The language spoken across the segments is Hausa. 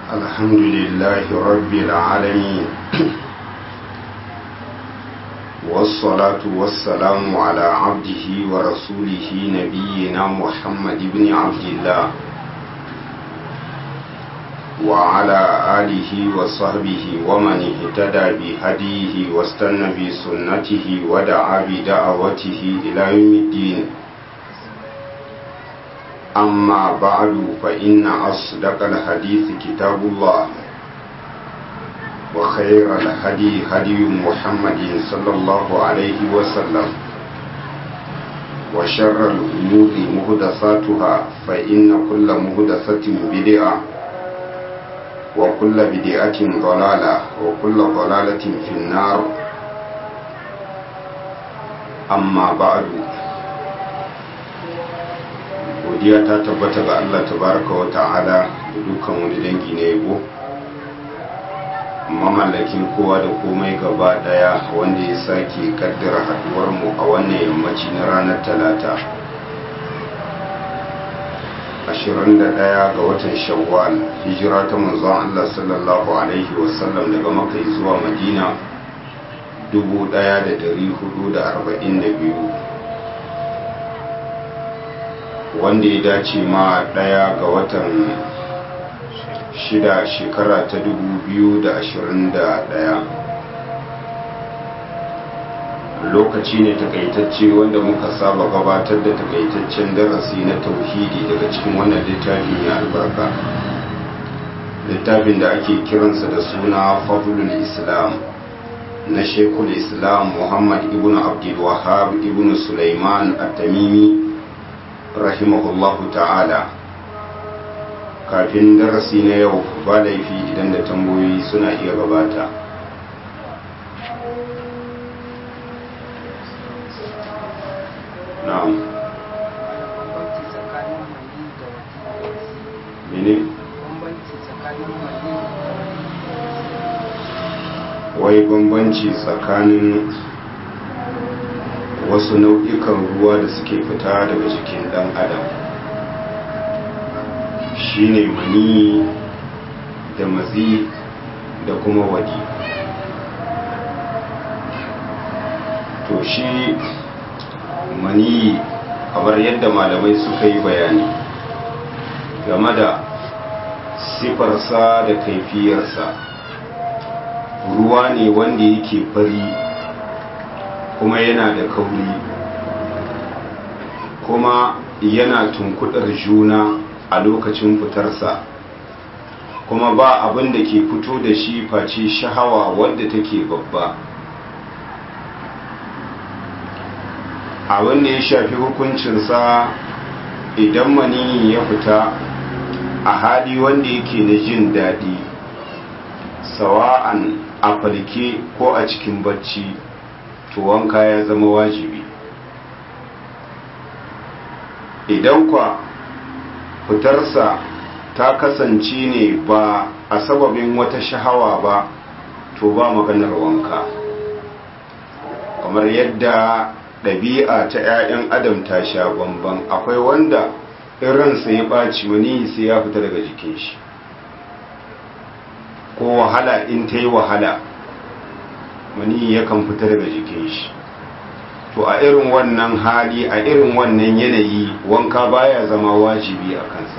الحمد لله رب العالمين والصلاة والسلام على عبده ورسوله نبينا محمد بن عبد الله وعلى آله وصحبه ومن اهتدى بهديه واستنى بسنته ودعا بدعوته إلى يوم الدين أما بعد فإن أصدق الحديث كتاب الله وخير الهدي هدي محمد صلى الله عليه وسلم وشر الأمور مهدساتها فإن كل مهدسة بدعة وكل بدعة ضلالة وكل ضلالة في النار أما بعد godiya ta tabbata ga Allah tabaraka wa ta'ala da dukkan wani dangi na yabo mamallakin kowa da komai gaba daya wanda ya sake kaddara haduwar mu a wannan yammaci na ranar talata 21 ga watan shawwal hijira ta manzon Allah sallallahu alaihi wasallam daga makka zuwa madina 1442 wanda ya dace ma daya ga watan shida shekara ta dubu biyu da ashirin da daya lokaci ne takaitacce wanda muka saba gabatar da takaitaccen darasi na tauhidi daga cikin wannan littafi mai albarka littafin da ake kiransa da suna fadlul islam na shekul islam muhammad ibn abdul wahab ibn sulaiman at-tamimi rahimahullahu ta'ala kafin darasi na yau ba laifi idan da tambayoyi suna iya gabata na'am mene wai bambanci tsakanin wasu nau'ikan ruwa da suke fita daga jikin dan adam shine mani da mazi da kuma wadi to shi mani kamar yadda malamai suka yi bayani game da sifarsa da kaifiyarsa ruwa ne wanda yake fari kuma yana da kauri kuma yana tunkudar juna a lokacin fitarsa kuma ba abin da ke fito da shi face shahawa wadda take babba abin da ya shafi hukuncinsa idan mani ya fita a hali wanda yake na jin daɗi sawa'an a falke ko a cikin bacci to wanka ya zama wajibi idan kwa fitarsa ta kasance ne ba a sababin wata shahawa ba to ba maganar wanka kamar yadda ɗabi'a ta 'ya'yan adam ta sha bamban akwai wanda irinsa ya ɓaci wani sai ya fita daga jikin shi ko wahala in ta yi wahala mani yakan fita daga jikin shi to a irin wannan hali a irin wannan yanayi wanka baya zama wajibi a kansa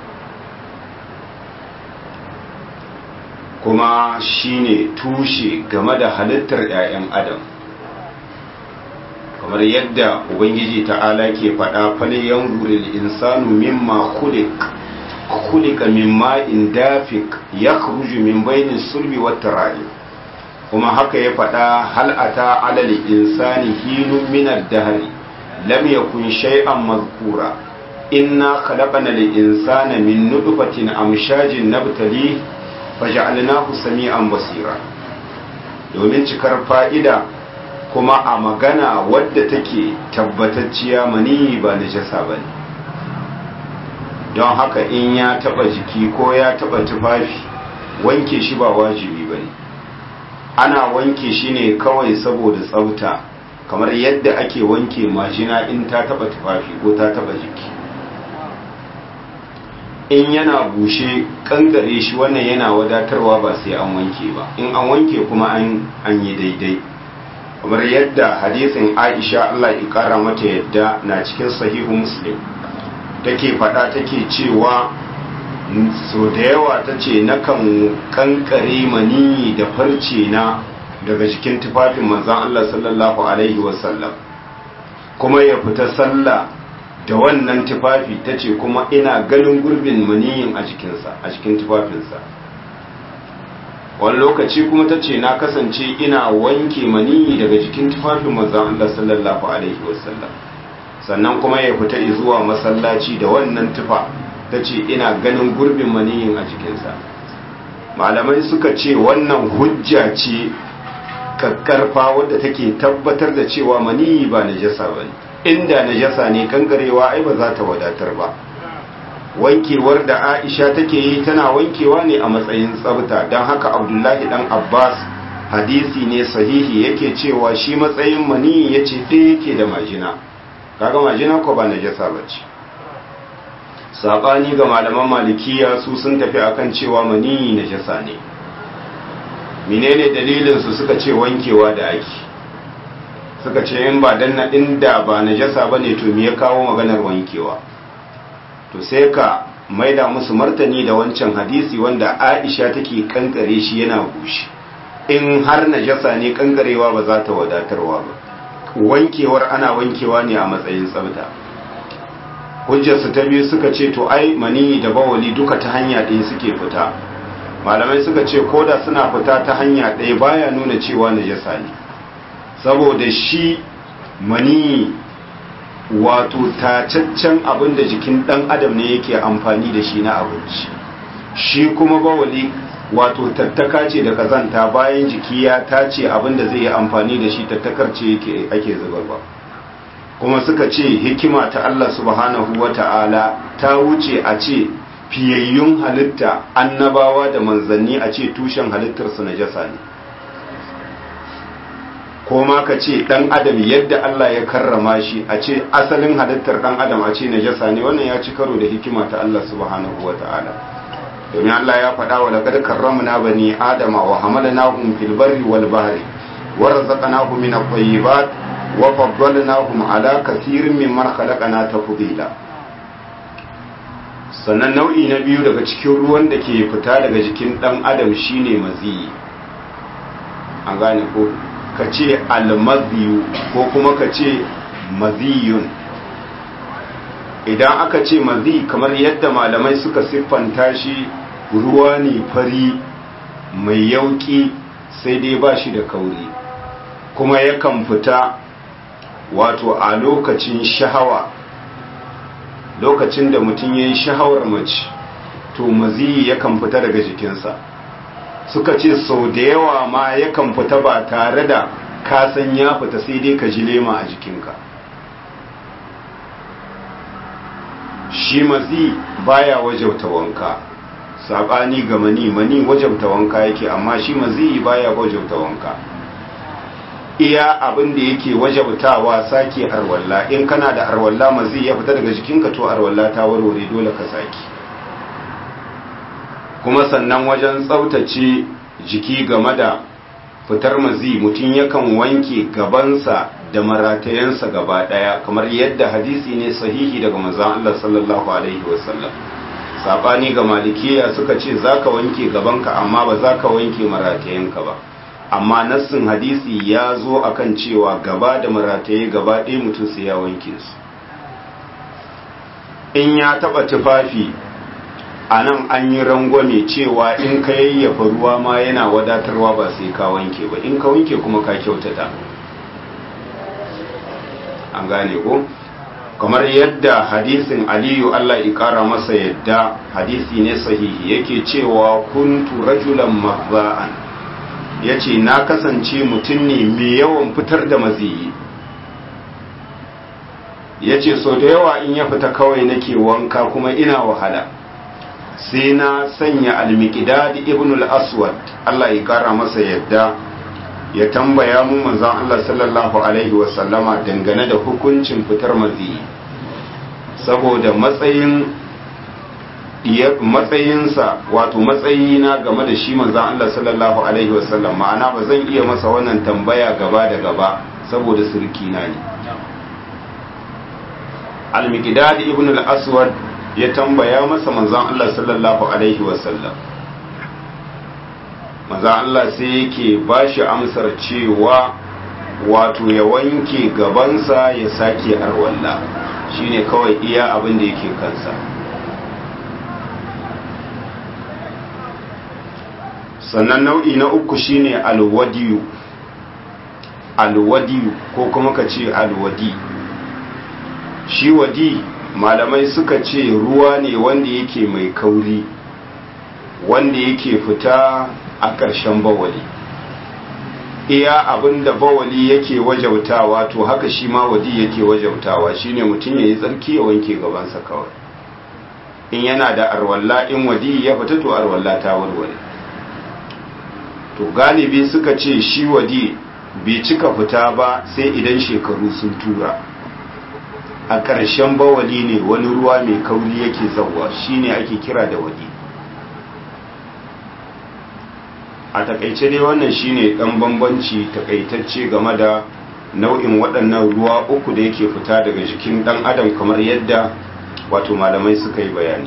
kuma shine tushe game da halittar 'ya'yan adam kamar yadda ubangiji ta'ala ke faɗa fale yan guril insanu mimma khuliq khuliqa mimma in dafik yakhruju min bainin sulbi wat tara'ib kuma haka ya faɗa hal'ata alal insani hinun minar dahari lam yakun shay'an mazkura inna khalaqana lil insana min nutfatin amshajin nabtali faj'alnahu sami'an basira domin cikar fa'ida kuma a magana wadda take tabbatacciya mani ba najasa bane don haka in ya taba jiki ko ya taba tufafi wanke shi ba wajibi bane ana wanke shi ne kawai saboda tsafta kamar yadda ake wanke majina in ta taba tufafi ko ta taba jiki in yana bushe kankare shi wannan yana wadatarwa ba sai an wanke ba in an wanke kuma an yi daidai kamar yadda hadisin aisha Allah ya kara mata yadda na cikin sahihu muslim take faɗa take cewa so da yawa ta ce nakan kankare mani da farce na daga cikin tufafin manzan Allah sallallahu alaihi wasallam kuma ya fita sallah da wannan tufafi ta ce kuma ina ganin gurbin maniyin a jikinsa a cikin tufafinsa wani lokaci kuma ta ce na kasance ina wanke maniyi daga jikin tufafin manzan Allah sallallahu alaihi wasallam sannan kuma ya fita zuwa masallaci da wannan tufa ta ce ina ganin gurbin maniyin a jikinsa malamai suka ce wannan hujja ce kakkarfa wadda take tabbatar da cewa maniyi ba najasa ba ne inda najasa ne kankarewa ai ba za ta wadatar ba wankewar da aisha take yi tana wankewa ne a matsayin tsabta don haka abdullahi dan abbas hadisi ne sahihi yake cewa shi matsayin maniyi ya ce ɗaya yake da majina kaga majina ko ba najasa ba ce saɓani ga malaman malikiya su sun tafi akan cewa maniyi najasa ne menene dalilinsu suka ce wankewa da ake suka ce in ba dan na inda ba najasa bane to me ya kawo maganar wankewa to sai ka maida musu martani da wancan hadisi wanda Aisha take kankare shi yana bushe in har najasa ne kankarewa ba za ta wadatarwa ba wankewar ana wankewa ne a matsayin tsafta hujjarsu ta biyu suka ce to ai mani da bawali duka ta hanya ɗaya suke fita malamai suka ce koda suna fita ta hanya ɗaya baya nuna cewa najasa ne saboda shi mani wato tacaccen abin da jikin ɗan adam ne yake amfani da shi na abinci shi kuma bawali wato tattaka ce da kazanta bayan jiki ya tace abin da zai yi amfani da shi tattakar ce ake zubarwa kuma suka ce hikima ta Allah subhanahu wa ta'ala ta wuce a ce fiyayyun halitta annabawa da manzanni a ce tushen halittarsu na jasa ne ko ma ka ce ɗan adam yadda Allah ya karrama shi a ce asalin halittar ɗan adam a ce na jasa ne wannan ya ci karo da hikima ta Allah subhanahu wa ta'ala domin Allah ya faɗa wa laqad karramna bani adama wa hamalnahum fil barri wal bahri wa razaqnahum min at-tayyibat wa faddalnahum ala kathirin mimman khalaqna tafdila sannan nau'i na biyu daga cikin ruwan da ke fita daga jikin dan adam shine maziyi an gane ko ka ce almaziyu ko kuma ka ce maziyun idan aka ce mazi kamar yadda malamai suka siffanta shi ruwa ne fari mai yauki sai dai ba shi da kauri kuma yakan fita wato a lokacin shahawa lokacin da mutum ya yi shahawar mace to mazi yakan fita daga jikinsa suka ce sau da yawa ma yakan fita ba tare da kasan ya fita sai dai ka ji lema a jikinka shi mazi baya wajauta wanka sabani ga mani mani wajauta wanka yake amma shi mazi baya wajauta wanka iya abin da yake wajautawa sake arwalla in kana da arwalla mazi ya fita daga jikinka to arwalla ta warware dole ka sake kuma sannan wajen tsaftace jiki game da fitar mazi mutum yakan wanke gabansa da maratayensa gaba daya kamar yadda hadisi ne sahihi daga manzon Allah sallallahu alaihi wasallam sabani ga malikiya suka ce zaka wanke gabanka amma ba zaka wanke maratayenka ba amma nassin hadisi ya zo akan cewa gaba da marataye gaba ɗaya mutum sai ya wanke su in ya taba tufafi a nan an yi rangwame cewa in ka yayyafa ruwa ma yana wadatarwa ba sai ka wanke ba in ka wanke kuma ka kyautata an gane ko kamar yadda hadisin aliyu allah ikara masa yadda hadisi ne sahihi yake cewa kuntu rajulan mazza'an ya ce na kasance mutum ne mai yawan fitar da maziyi ya ce so da yawa in ya fita kawai nake wanka kuma ina wahala sai na sanya almikidad ibn al-aswad Allah ya kara masa yadda ya tambaya mu manzon Allah sallallahu alaihi wasallama dangane da hukuncin fitar mazi saboda matsayin matsayinsa wato matsayina game da shi manzan Allah sallallahu alaihi wasallam ma'ana ba zan iya masa wannan tambaya gaba da gaba saboda surkina ne al-miqdad ibn al-aswad ya tambaya masa manzan Allah sallallahu alaihi wasallam manzan Allah sai yake bashi amsar cewa wato ya wanke gabansa ya sake arwalla shine kawai iya abin da yake kansa sannan nau'i na uku shine alwadiyu alwadiyu ko kuma ka ce alwadi shi wadi malamai suka ce ruwa ne wanda yake mai kauri wanda yake fita a ƙarshen bawali iya abin da bawali yake wajautawa to haka shi ma wadi yake wajautawa shine mutum ya yi tsarki ya wanke gabansa kawai in yana da arwalla in wadi ya fita to arwalla ta warware to galibi suka ce shi wadi bai cika fita ba sai idan shekaru sun tura a ƙarshen bawali ne wani ruwa mai kauri yake zauwa shine ake kira da wadi a takaice dai wannan shine dan bambanci takaitacce game da nau'in waɗannan ruwa uku da yake fita daga jikin ɗan adam kamar yadda wato malamai suka yi bayani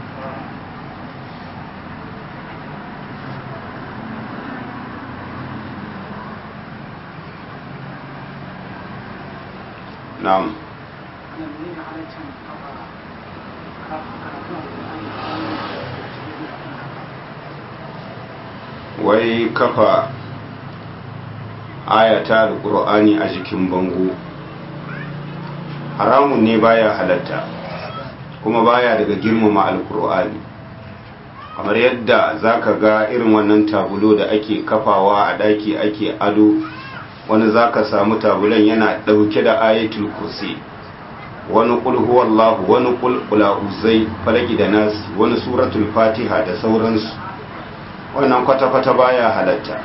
na'am wai kafa ayata alƙur'ani a jikin bango haramun ne baya halatta kuma baya daga girmama alƙur'ani kamar yadda zaka ga irin wannan tabulo da ake kafawa a ɗaki ake ado wani zaka samu tabulan yana ɗauke da ayatul kursi wani ƙul huwallahu wani ƙul ƙula'uzai falaki da nasi wani suratul fatiha da sauransu wannan kwata-kwata baya halatta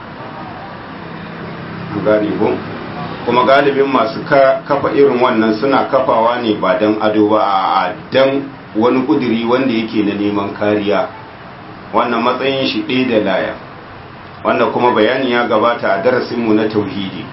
gane bu kuma galibin masu kafa irin wannan suna kafawa ne ba don ado ba a dan wani kuduri wanda yake na neman kariya wannan matsayin shi ɗaya da laya wanda kuma bayani ya gabata a darasinmu na tauhidi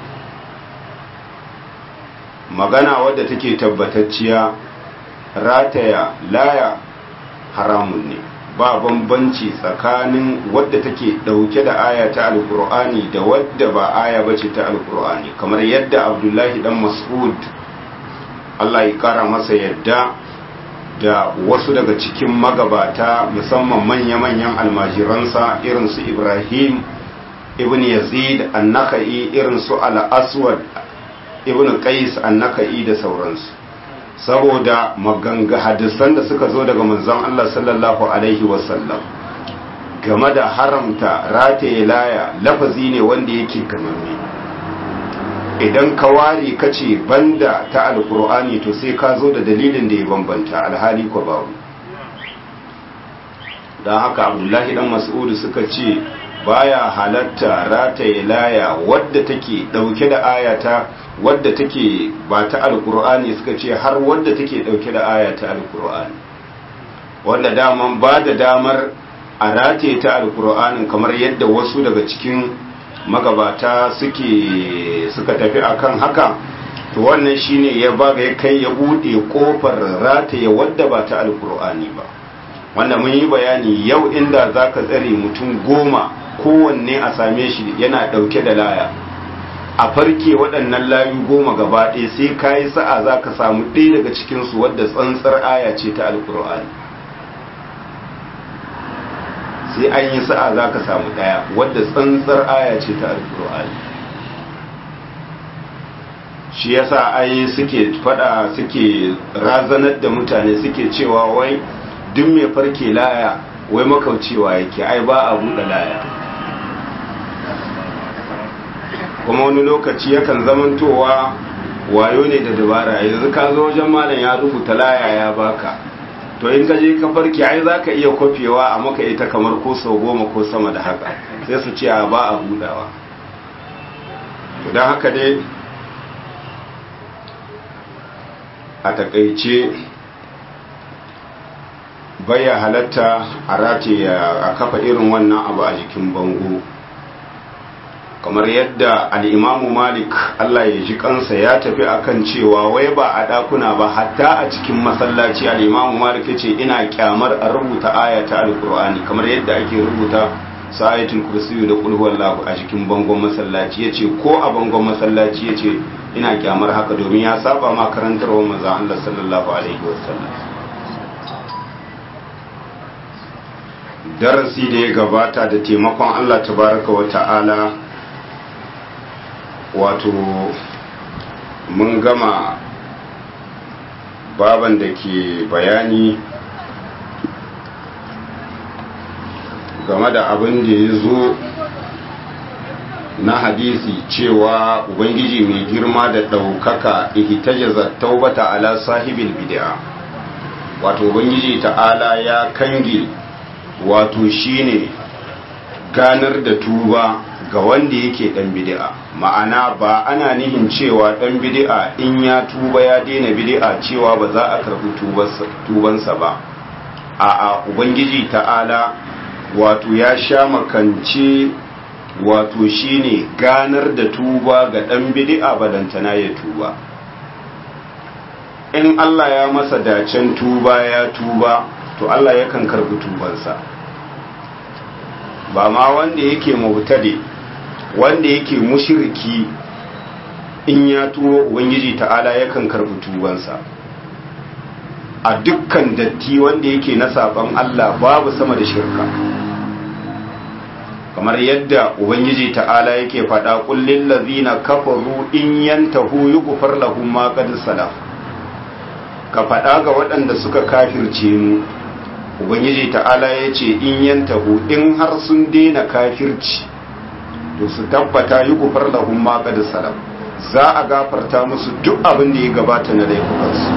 magana wadda take tabbatacciya rataya laya haramun ne ba bambanci tsakanin wadda take dauke da aya ta alkur'ani da wadda ba aya bace ta alkur'ani kamar yadda abdullahi dan mas'ud Allah ya kara masa yadda da wasu daga cikin magabata musamman manya-manyan almajiransa irin su ibrahim ibn yazid annaka'i irin su al-aswad ibn qais annaka'i da sauransu saboda maganga hadisan da suka zo daga manzon Allah sallallahu alaihi wasallam game da haramta rataye laya lafazi ne wanda yake gamanne idan ka ware ka ce banda ta alkur'ani to sai ka zo da dalilin da ya bambanta alhali ko babu don haka abdullahi dan mas'udu suka ce baya halatta rataye laya wadda take dauke da ayata wadda take ba ta alkur'ani suka ce har wadda take dauke da aya ta alkur'ani wanda daman ba da damar a rataye ta alkur'anin kamar yadda wasu daga cikin magabata suke suka tafi akan haka to wannan shine ya baga ya kai ya bude kofar rataye wadda ba ta alkur'ani ba wanda mun yi bayani yau inda zaka tsare mutum goma kowanne a same shi yana dauke da laya a farke waɗannan layu goma gaba ɗaya sai ka yi sa'a za ka samu ɗaya daga cikinsu wadda tsantsar aya ce ta alkur'ani sai an yi sa'a za ka samu ɗaya wadda tsantsar aya ce ta alkur'ani shi yasa ai suke fada suke razanar da mutane suke cewa wai duk mai farke laya wai makaucewa yake ai ba a buɗe laya kuma wani lokaci yakan zamantowa wayo ne da dabara yanzu ka zo wajen malam ya rubuta laya ya baka to in ka je ka farke ai za ka iya kwafewa a maka ita kamar ko sau goma ko sama da haka sai su ce ba a budawa don haka dai a takaice baya halatta a rataye a kafa irin wannan abu a jikin bango kamar yadda al'imamu malik Allah ya ji kansa ya tafi akan cewa wai ba a ɗakuna ba hatta a cikin masallaci al'imamu malik ya ce ina kyamar a rubuta ayata alkur'ani kamar yadda ake rubuta sa'ayatul kursiyu da kulhuwar lahu a jikin bangon masallaci ya ce ko a bangon masallaci ya ce ina kyamar haka domin ya saba ma karantarwa maza Allah sallallahu alaihi wasallam darasi da ya gabata da taimakon Allah tabaraka wa ta'ala wato mun gama baban da ke bayani game da abin da ya zo na hadisi cewa ubangiji mai girma da ɗaukaka ihtajaza taubata ala sahibil bid'a wato ubangiji ta'ala ya kange wato shine ganar da tuba ga wanda yake dan bid'a ma'ana ba ana nihin cewa dan bid'a in ya tuba ya daina bid'a cewa ba za a karbi tubansa ba a'a ubangiji ta'ala wato ya sha makance wato shine ganar da tuba ga dan bid'a balantana ya tuba in Allah ya masa dacen tuba ya tuba to Allah yakan karbi tubansa ba ma wanda yake mubtadi wanda yake mushriki in ya tuwo ubangiji ta'ala yakan karbi tubansa a dukkan datti wanda yake na saban Allah babu sama da shirka kamar yadda ubangiji ta'ala yake faɗa kullin lazina kafaru in yantahu yughfar lahum ma qad salaf ka faɗa ga waɗanda suka kafirce mu ubangiji ta'ala ya ce in yantahu in har sun daina kafirci to su tabbata yughfar lahum ma qad salaf za a gafarta musu duk abin da ya gabata na laifukansu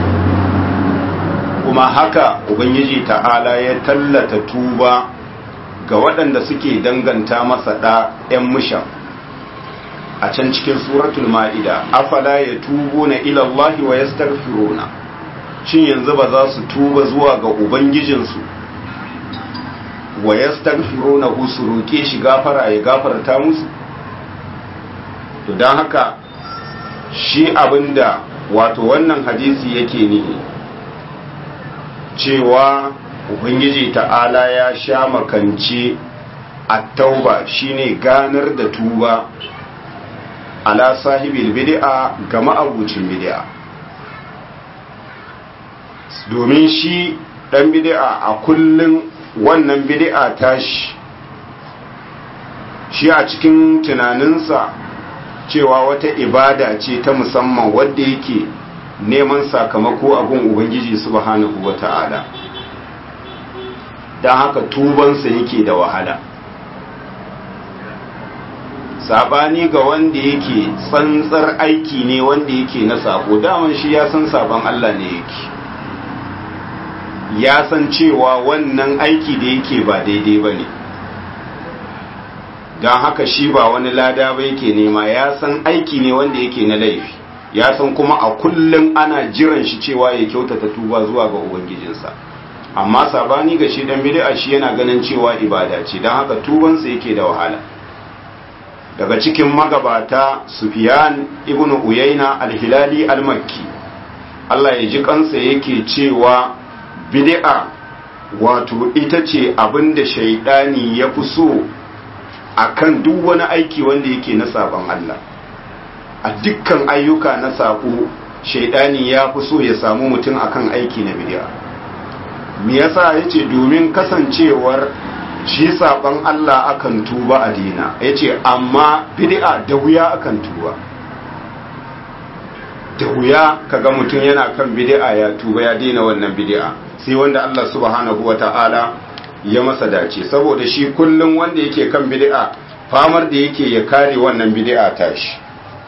kuma haka ubangiji ta'ala ya tallata tuba ga waɗanda suke danganta masa ɗa 'yan mushan a can cikin suratul ma'ida afala ya tubo na ilallahi wa ya shin yanzu ba za su tuba zuwa ga ubangijinsu wa ya na su roƙe shi gafara ya gafarta musu to don haka shi abinda wato wannan hadisi yake nihi cewa ubangiji ta'ala ya sha makance a tauba shine ganar da tuba ala sahibil bid'a ga ma'abucin bid'a domin shi dan bid'a a kullun wannan bid'a tashi shi a cikin tunaninsa cewa wata ibada ce ta musamman wadda yake neman sakamako a gun ubangiji subhanahu wata'ala don haka tubansa yake da wahala sabani ga wanda yake tsantsar aiki ne wanda yake na sako daman shi ya san sabon Allah ne yake ya san cewa wannan aiki da yake ba daidai ba ne don haka shi ba wani lada ba yake nema ya san aiki ne wanda yake na laifi ya san kuma a kullum ana jiran shi cewa ya kyautata tuba zuwa ga ubangijinsa amma sabani ga shi dan bid'a shi yana ganin cewa ibada ce don haka tubansa yake da wahala daga cikin magabata Sufyan ibn Uyayna al-Hilali al-Makki Allah ya ji kansa yake cewa bid'a wato ita ce abinda shaidani ya fi so akan duk wani aiki wanda yake na sabon Allah a dukkan ayyuka na sako shaidani ya fi so ya samu mutum akan aiki na bid'a me yasa yace domin kasancewar shi saban Allah akan tuba a dina yace amma bid'a da wuya akan tuba da wuya kaga mutum yana kan bid'a ya tuba ya daina wannan bid'a sai wanda Allah subhanahu wata'ala ya masa dace saboda shi kullum wanda yake kan bid'a famar da yake ya kare wannan bid'a tashi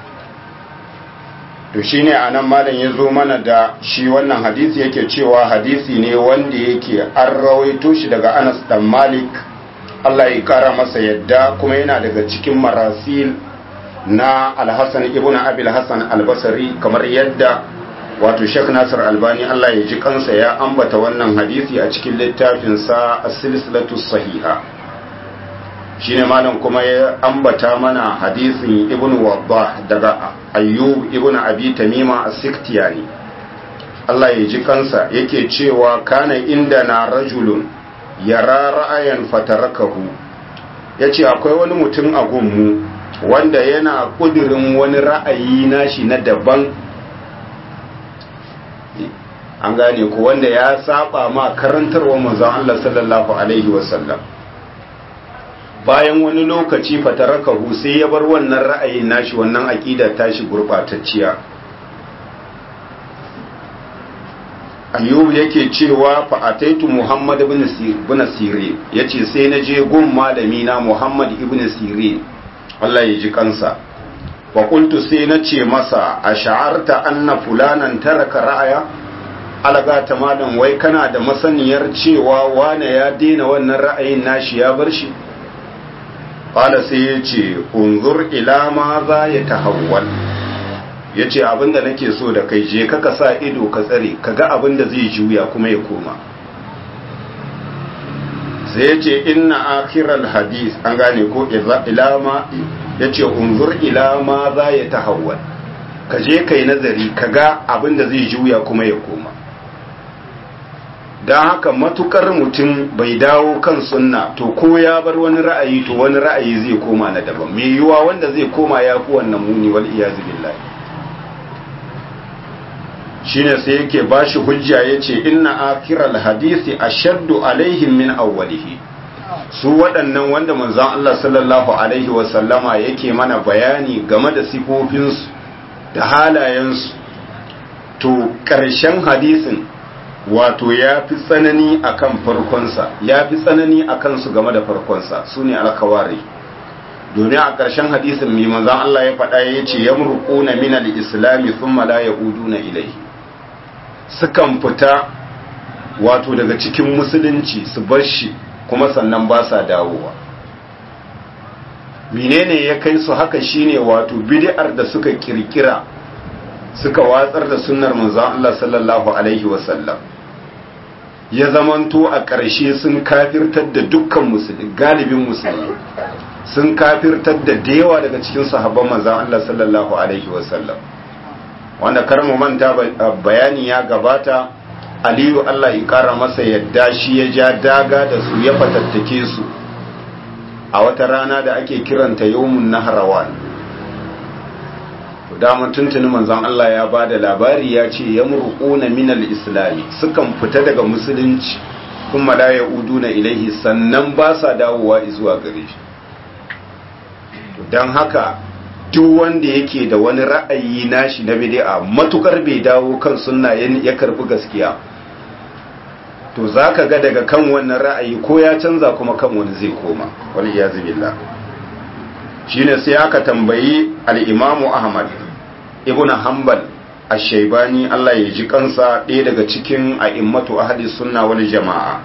to shine anan malam ya zo mana da shi wannan hadisi yake cewa hadisi ne wanda yake an rawaito shi daga Anas dan Malik Allah ya kara masa yadda kuma yana daga cikin marasil na Al-Hasan ibn Abi Al-Hasan Al-Basri kamar yadda wato Sheikh Nasir Albani Allah ya ji kansa ya ambata wannan hadisi a cikin littafinsa as-silsilatu sahiha shine malam kuma ya ambata mana hadisin Ibn Waddah daga Ayyub ibn Abi Tamima as-Siktiyani Allah ya ji kansa yake cewa kana inda na rajulun yara ra'ayan fatarakahu yace akwai wani mutum a gunmu wanda yana kudirin wani ra'ayi nashi na daban an gane ku wanda ya saba ma karantarwa manzon Allah sallallahu alaihi wasallam bayan wani lokaci fatarakahu sai ya bar wannan ra'ayin nashi wannan aqida tashi gurbatacciya ayyub yake cewa fa ataitu muhammad ibn ibn sirin yace sai na je gun malami na muhammad ibn sirin Allah ya ji kansa wa qultu sai na ce masa ash'arta anna fulanan taraka ra'aya alaga ta malam wai kana da masaniyar cewa wane ya daina wannan ra'ayin nashi ya bar shi qala sai ya ce unzur ila ma za ya tahawwal ya ce abinda nake so da kai je ka sa ido ka tsare ka ga abinda zai juya kuma ya koma sai ya ce inna akiral hadis an gane ko ilama ya ce unzur ilama za ya tahawwal ka je kai nazari ka ga abinda zai juya kuma ya koma don haka matukar mutum bai dawo kan sunna to ko ya bar wani ra'ayi to wani ra'ayi zai koma na daban mai yiwuwa wanda zai koma ya fi wannan muni wal iyazu billahi shine sai yake bashi hujja yace inna akiral hadisi ashaddu alaihim min awwalihi su waɗannan wanda manzon Allah sallallahu alaihi wa sallama yake mana bayani game da sifofinsu da halayensu to ƙarshen hadisin wato ya fi tsanani akan farkonsa ya fi tsanani akan su game da farkonsa su ne alkawari domin a ƙarshen hadisin mai manzon Allah ya faɗa ya ce yamruquna min al-islami thumma la yauduna ilayhi sukan fita wato daga cikin musulunci su bar shi kuma sannan ba sa dawowa menene ya kai su haka shine wato bid'ar da suka kirkira suka watsar da sunnar manzon Allah sallallahu alaihi wasallam ya zamanto a ƙarshe sun kafirtar da dukkan musulmi galibin musulmi sun kafirtar da yawa daga cikin sahabban manzon Allah sallallahu alaihi wasallam wanda kar mu manta bayani ya gabata aliyu Allah ya kara masa yadda shi ya ja daga da su ya fatattake su a wata rana da ake kiranta yawmun naharawan to daman tuntuni manzon Allah ya ba da labari ya ce ya murquna minal islami sukan fita daga musulunci kuma la yauduna ilaihi sannan ba sa dawowa zuwa gare shi don haka duk wanda yake da wani ra'ayi nashi na bid'a matukar bai dawo kan sunna ya karbi gaskiya to zaka ga daga kan wannan ra'ayi ko ya canza kuma kan wani zai koma wal iyazu billah shine sai aka tambayi al-Imam Ahmad ibn Hanbal ash-Shaybani Allah ya ji kansa ɗaya daga cikin a'immatu ahli sunna wal jama'a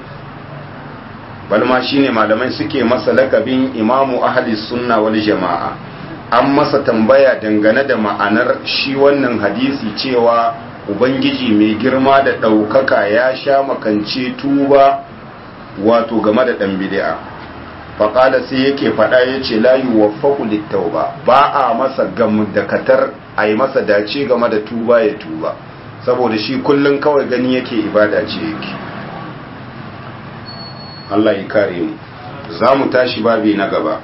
balma shine malamai suke masa lakabin imamu ahli sunna wal jama'a an masa tambaya dangane da ma'anar shi wannan hadisi cewa ubangiji mai girma da ɗaukaka ya sha makance tuba wato game da ɗan bid'a faƙala sai yake faɗa ya ce layu waffaku littauba ba a masa gamdakatar a yi masa dace game da tuba ya tuba saboda shi kullum kawai gani yake ibada ce yake Allah ya kare mu za mu tashi babi na gaba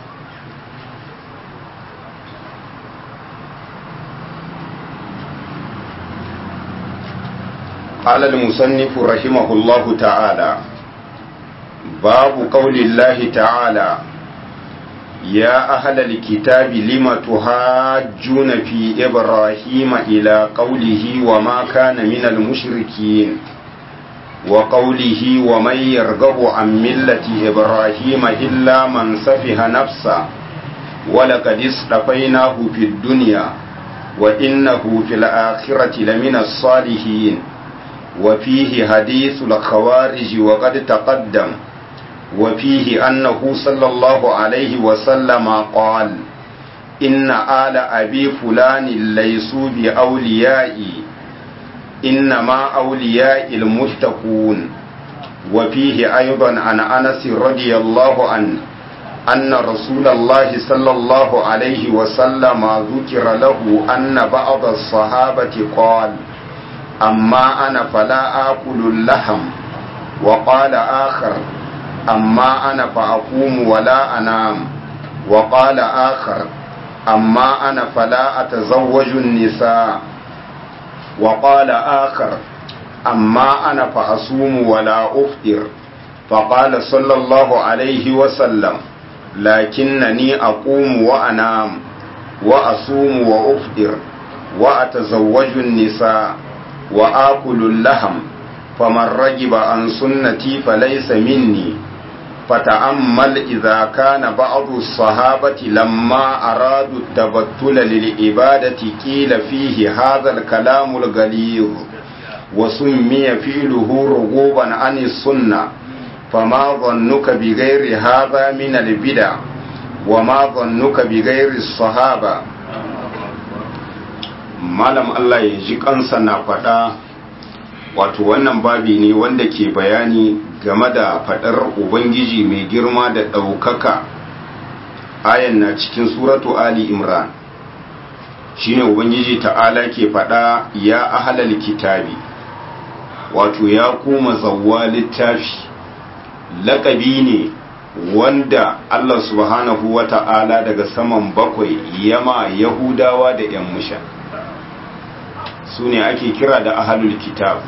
قال المصنف رحمه الله تعالى باب قول الله تعالى يا أهل الكتاب لم تهاجون في إبراهيم إلى قوله وما كان من المشركين وقوله ومن يرغب عن ملة إبراهيم إلا من سفه نفسه ولقد اصطفيناه في الدنيا وإنه في الآخرة لمن الصالحين وفيه حديث الخوارج وقد تقدم وفيه أنه صلى الله عليه وسلم قال إن آل أبي فلان ليسوا بأوليائي إنما أولياء المتقون وفيه أيضا عن أنس رضي الله عنه أن رسول الله صلى الله عليه وسلم ذكر له أن بعض الصحابة قال أما أنا فلا آكل اللحم وقال آخر أما أنا فأقوم ولا أنام وقال آخر أما أنا فلا أتزوج النساء وقال آخر أما أنا فأصوم ولا أفطر فقال صلى الله عليه وسلم لكنني أقوم وأنام وأصوم وأفطر وأتزوج النساء وآكل اللحم فمن رجب عن سنتي فليس مني فتأمل إذا كان بعض الصحابة لما أرادوا التبتل للعبادة قيل فيه هذا الكلام الغليظ وسمي فعله رغوبا عن السنة فما ظنك بغير هذا من البدع وما ظنك بغير الصحابة malam Allah ya ji kansa na faɗa wato wannan babi ne wanda ke bayani game da faɗar ubangiji mai girma da ɗaukaka ayan na cikin suratu ali imran shine ubangiji ta'ala ke faɗa ya ahalal kitabi wato ya kuma zawwa littafi laƙabi ne wanda Allah subhanahu wa ta'ala daga saman bakwai yama yahudawa da 'yan musha su ne ake kira da ahalul kitab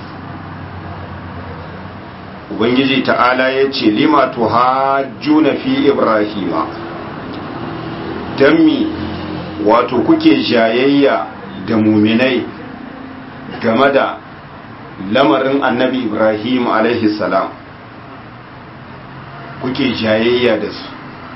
ubangiji ta'ala ya ce lima tuhajjuna fi ibrahima don mi wato kuke jayayya da muminai game da lamarin annabi ibrahim alaihi salam kuke jayayya da su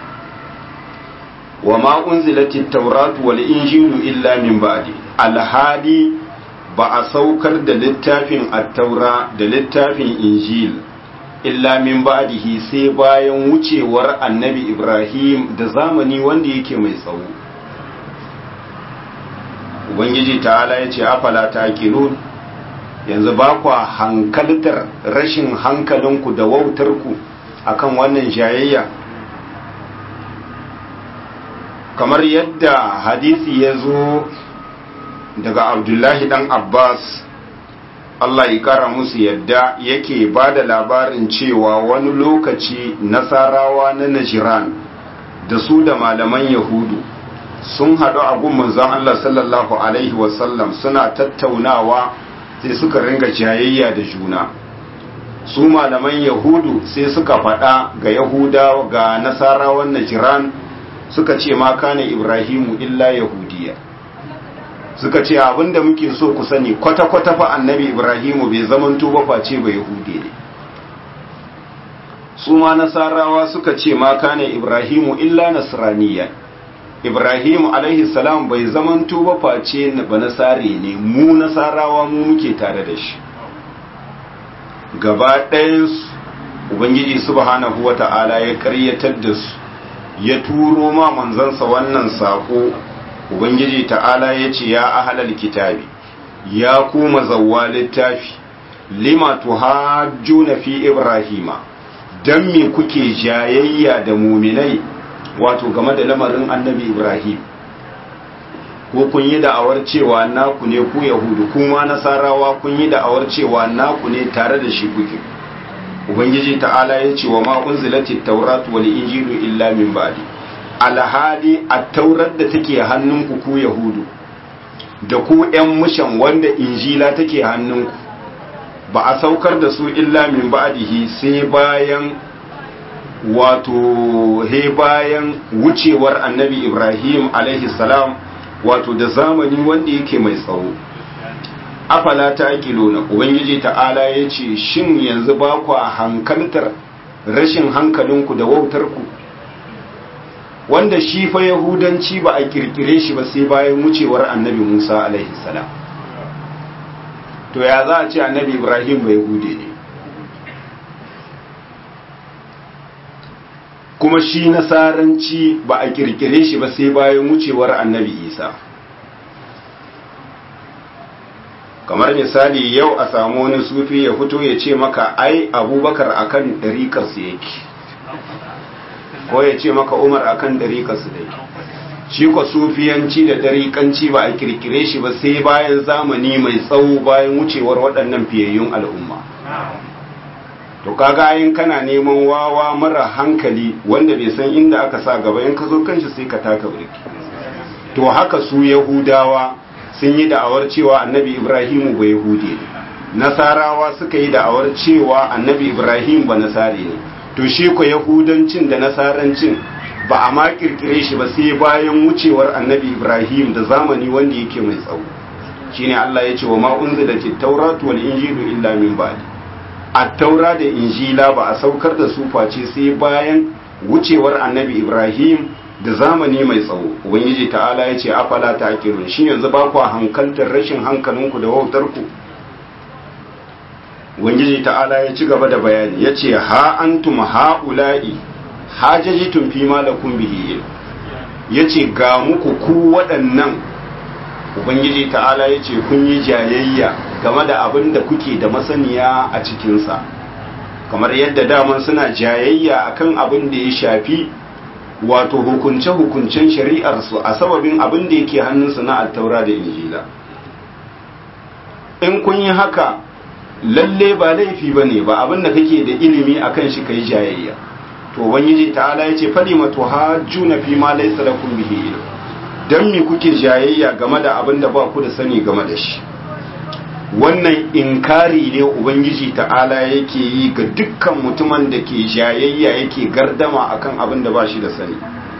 wa ma unzilatit tauratu wal injilu illa min ba'di alhadi ba a saukar da littafin attaura da littafin injil illa min ba'dihi sai bayan wucewar annabi ibrahim da zamani wanda yake mai tsawo ubangiji ta'ala ya ce afala ta yanzu ba kwa hankaltar rashin hankalinku da wautarku akan wannan jayayya kamar yadda hadisi ya zo daga abdullahi dan abbas Allah ya kara musu yadda yake ba da labarin cewa wani lokaci nasarawa na najiran da su da malaman yahudu sun haɗu a gun manzon Allah sallallahu alaihi wasallam suna tattaunawa sai suka ringa jayayya da juna su malaman yahudu sai suka faɗa ga yahuda ga nasarawan najiran suka ce ma kana ibrahimu illa yahudiya suka ce abinda muke so ku sani kwata-kwata fa annabi ibrahimu bai zaman tuba face ba yahudi ne su ma nasarawa suka ce ma kana ibrahimu illa nasraniya ibrahimu alaihi salam bai zaman tuba face ba nasare ne mu nasarawa mu muke tare da shi gaba ɗayansu ubangiji subhanahu wata'ala ya karyatar da su ya turo ma manzansa wannan sako ubangiji ta'ala ya ce ya ahalal kitabi ya kuma zawwa littafi lima tuhajjuna fi ibrahima dan me kuke jayayya da muminai wato game da lamarin annabi ibrahim ko kun yi da'awar cewa naku ne ku yahudu kuma nasarawa kun yi da'awar cewa naku ne tare da shi kuke ubangiji ta'ala ya ce wa ma unzilatit tawratu wal injilu illa min ba'di alhali a taurar da take hannunku ku yahudu da ku ‘yan mushan wanda injila take hannunku ba a saukar da su illa min ba'dihi sai bayan wato he bayan wucewar annabi ibrahim alaihi salam wato da zamani wanda yake mai tsawo afala ta na ubangiji ta'ala ya ce shin yanzu ba ku a hankaltar rashin hankalinku da wautarku wanda shi fa yahudanci ba a kirkire shi ba sai bayan wucewar annabi musa alaihi salam to ya za a ce annabi ibrahim ba yahude ne kuma shi nasaranci ba a kirkire shi ba sai bayan wucewar annabi isa kamar misali yau a samu wani sufi ya fito ya ce maka ai abubakar akan ɗariƙarsu yake ko ya ce maka umar akan ɗariƙarsu da yake shi kwa sufiyanci da ɗariƙanci ba a kirkire shi ba sai bayan zamani mai tsawo bayan wucewar waɗannan fiyayyun al'umma to kaga ayin kana neman wawa mara hankali wanda bai san inda aka sa gaba in ka zo kanshi sai ka taka birki to haka su yahudawa sun yi da'awar cewa annabi ibrahimu ba yahudi ne nasarawa suka yi da'awar cewa annabi ibrahim ba nasari ne to shi ko yahudancin da nasarancin ba a ma kirkire shi ba sai bayan wucewar annabi ibrahim da zamani wanda yake mai tsawo shine Allah ya ce wa ma unzilatit tawratu wal injilu illa min ba'di at-taura da injila ba a saukar da su face sai bayan wucewar annabi ibrahim da zamani mai tsawo ubangiji ta'ala ya ce afala ta akirun shi yanzu ba ku hankaltar rashin hankalinku da wautarku ubangiji ta'ala ya ci gaba da bayani ya ce ha antum ha'ula'i hajajitun fi malakun bihi ya ce ga muku ku waɗannan ubangiji ta'ala ya ce kun yi jayayya game da abin da kuke da masaniya a cikinsa kamar yadda daman suna jayayya akan abin da ya shafi wato hukunce-hukuncen shari'arsu a sababin abin da yake hannunsu na attaura da injila in kun yi haka lalle ba laifi ba ne ba abin da kake da ilimi a kan shi ka yi jayayya to ubangiji ta'ala ya ce fadi mato hajju na fi ma laisa da kun bihi ilim don me kuke jayayya game da abin da ba ku da sani game da shi wannan inkari ne ubangiji ta'ala yake yi ga dukkan mutumin da ke jayayya yake gardama akan abin da ba shi da sani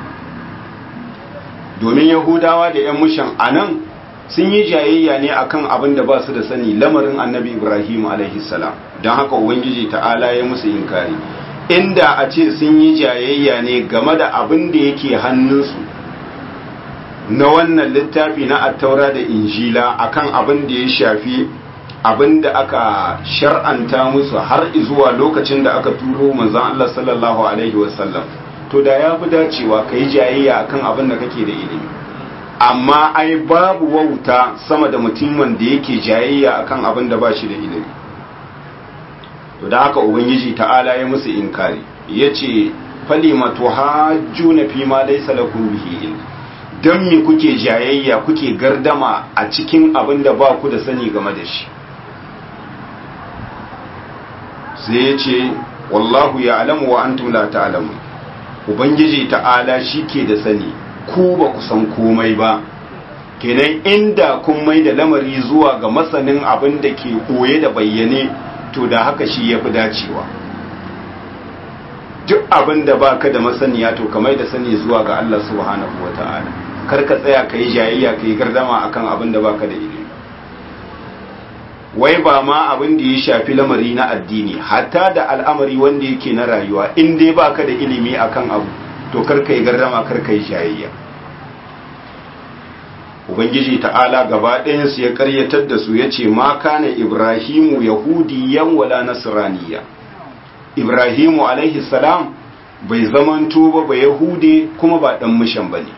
domin yahudawa da 'yan mushan anan sun yi jayayya ne akan abin da ba su da sani lamarin annabi ibrahim salam don haka ubangiji ta'ala ya musu inkari inda a ce sun yi jayayya ne game da abin da yake hannunsu na wannan littafi na attaura da injila akan abin da ya shafi abin da aka shar'anta musu har zuwa lokacin da aka turo manzon Allah sallallahu alaihi wasallam to da ya fi dacewa ka yi jayayya akan abin da kake da ilimi amma ai babu wauta sama da mutumin da yake jayayya akan abin da ba shi da ilimi to da haka ubangiji ta'ala ya musu inkari yace falima tuhajjuna fi ma laysa lakum bihi ilm dan me kuke jayayya kuke gardama a cikin abin da ba ku da sani game da shi sai yace wallahu ya'lamu wa antum la ta'lamun ubangiji ta'ala shi ke da sani ku ba ku san komai ba kenan inda kun mai da lamari zuwa ga masanin abin da ke koye da bayyane to da haka shi ya fi dacewa duk abin da ba ka da masaniya to ka mai da sani zuwa ga Allah subhanahu wa ta'ala kar ka tsaya ka yi jayayya ka yi gardama akan abin da ba ka da ilimi wai ba ma abin da ya shafi lamari na addini hatta da al'amari wanda yake na rayuwa in dai ba ka da ilimi akan abu to kar ka yi gardama kar ka yi jayayya ubangiji ta'ala gaba ɗayansu ya karyatar da su ya ce ma kana ibrahimu yahudiyan wala nasraniya ibrahimu alaihi salam bai zamanto ba ba yahude kuma ba ɗan mishan ba ne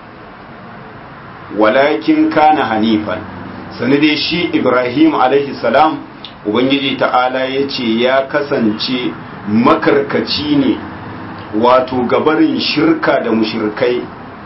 walakin kana hanifan sani dai shi ibrahim alaihi salam ubangiji ta'ala ya ce ya kasance makarkaci ne wato gabarin shirka da mushirkai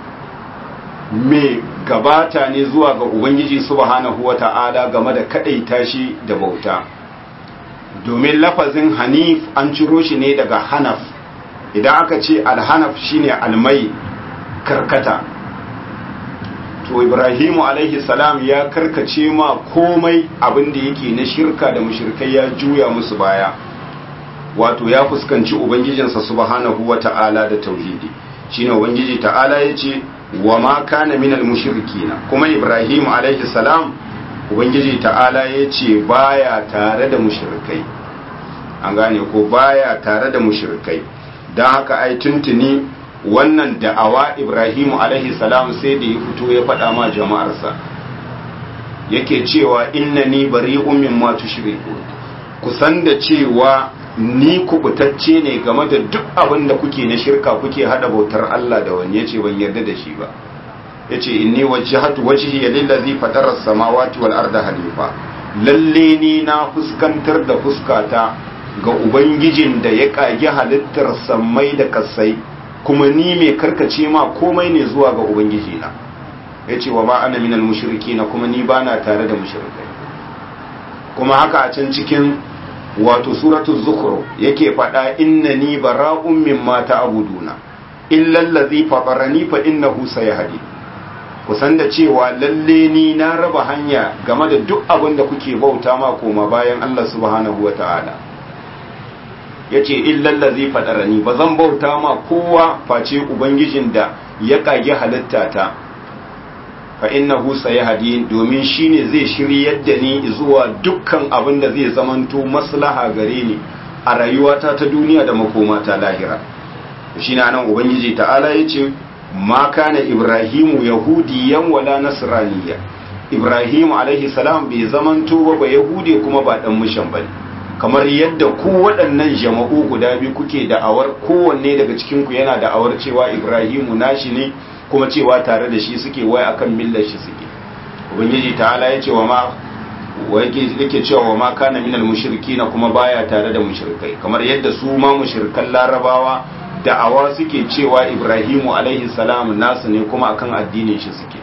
mai gabata ne zuwa ga Ubangiji subhanahu wa ta'ala game da kaɗaita shi da bauta. Domin lafazin Hanif an ciro shi ne daga Hanaf, idan aka ce Alhanaf shine almai karkata. To Ibrahimu alaihi salam ya karkace ma komai abin da yake na shirka da mushirkai ya juya musu baya. Wato ya fuskanci Ubangijinsa subhanahu wa ta'ala da tauhidi. Shine Ubangiji ta'ala ya ce, wa ma kana minal mushrikina kuma ibrahim alaihi salam ubangiji ta'ala ya ce baya tare da mushrikai an gane ko baya tare da mushrikai don haka ai tuntuni wannan da'awa ibrahim alaihi salam sai da ya fito ya faɗa ma jama'arsa yake cewa innani bari'un mimma tushriku kusan da cewa ni kubutacce ne game da duk abin da kuke na shirka kuke hada bautar Allah da wani yace ban yarda da shi ba yace inni wajjahatu wajhi lillazi fatara as-samawati wal arda hanifa lalle ni na fuskantar da fuskata ga ubangijin da ya kage halittar sammai da kasai kuma ni mai karkace ma komai ne zuwa ga ubangiji na yace wa ma ana minal mushrikina kuma ni bana tare da mushrikai kuma haka a can cikin wato suratul zukhruf yake faɗa innani bara'un mimma ta'buduna illa allazi fatarani fa innahu sayahdi kusan da cewa lalle ni na raba hanya game da duk abin da kuke bauta ma koma bayan Allah subhanahu wata'ala yace illa allazi fatarani ba zan bauta ma kowa face ubangijin da ya kage halitta ta fa innahu sayahdi domin shine zai shiryar da ni zuwa dukkan abin da zai zamanto maslaha gare ni a rayuwata ta duniya da makomata lahira shine anan ubangiji ta'ala yace ma kana ibrahimu yahudiyan wala nasraniya ibrahimu alaihi salam bai zamanto ba ba yahudi kuma ba dan mushan bane kamar yadda ku waɗannan jama'u guda biyu kuke da'awar kowanne daga cikin ku yana da'awar cewa ibrahimu nashi ne kuma cewa tare da shi suke wai akan millar shi suke ubangiji ta'ala ya ce wa ma yake cewa wa ma kana minal mushrikina kuma baya tare da mushrikai kamar yadda su ma mushrikan larabawa da'awa suke cewa ibrahimu alaihi salam nasu ne kuma akan addinin shi suke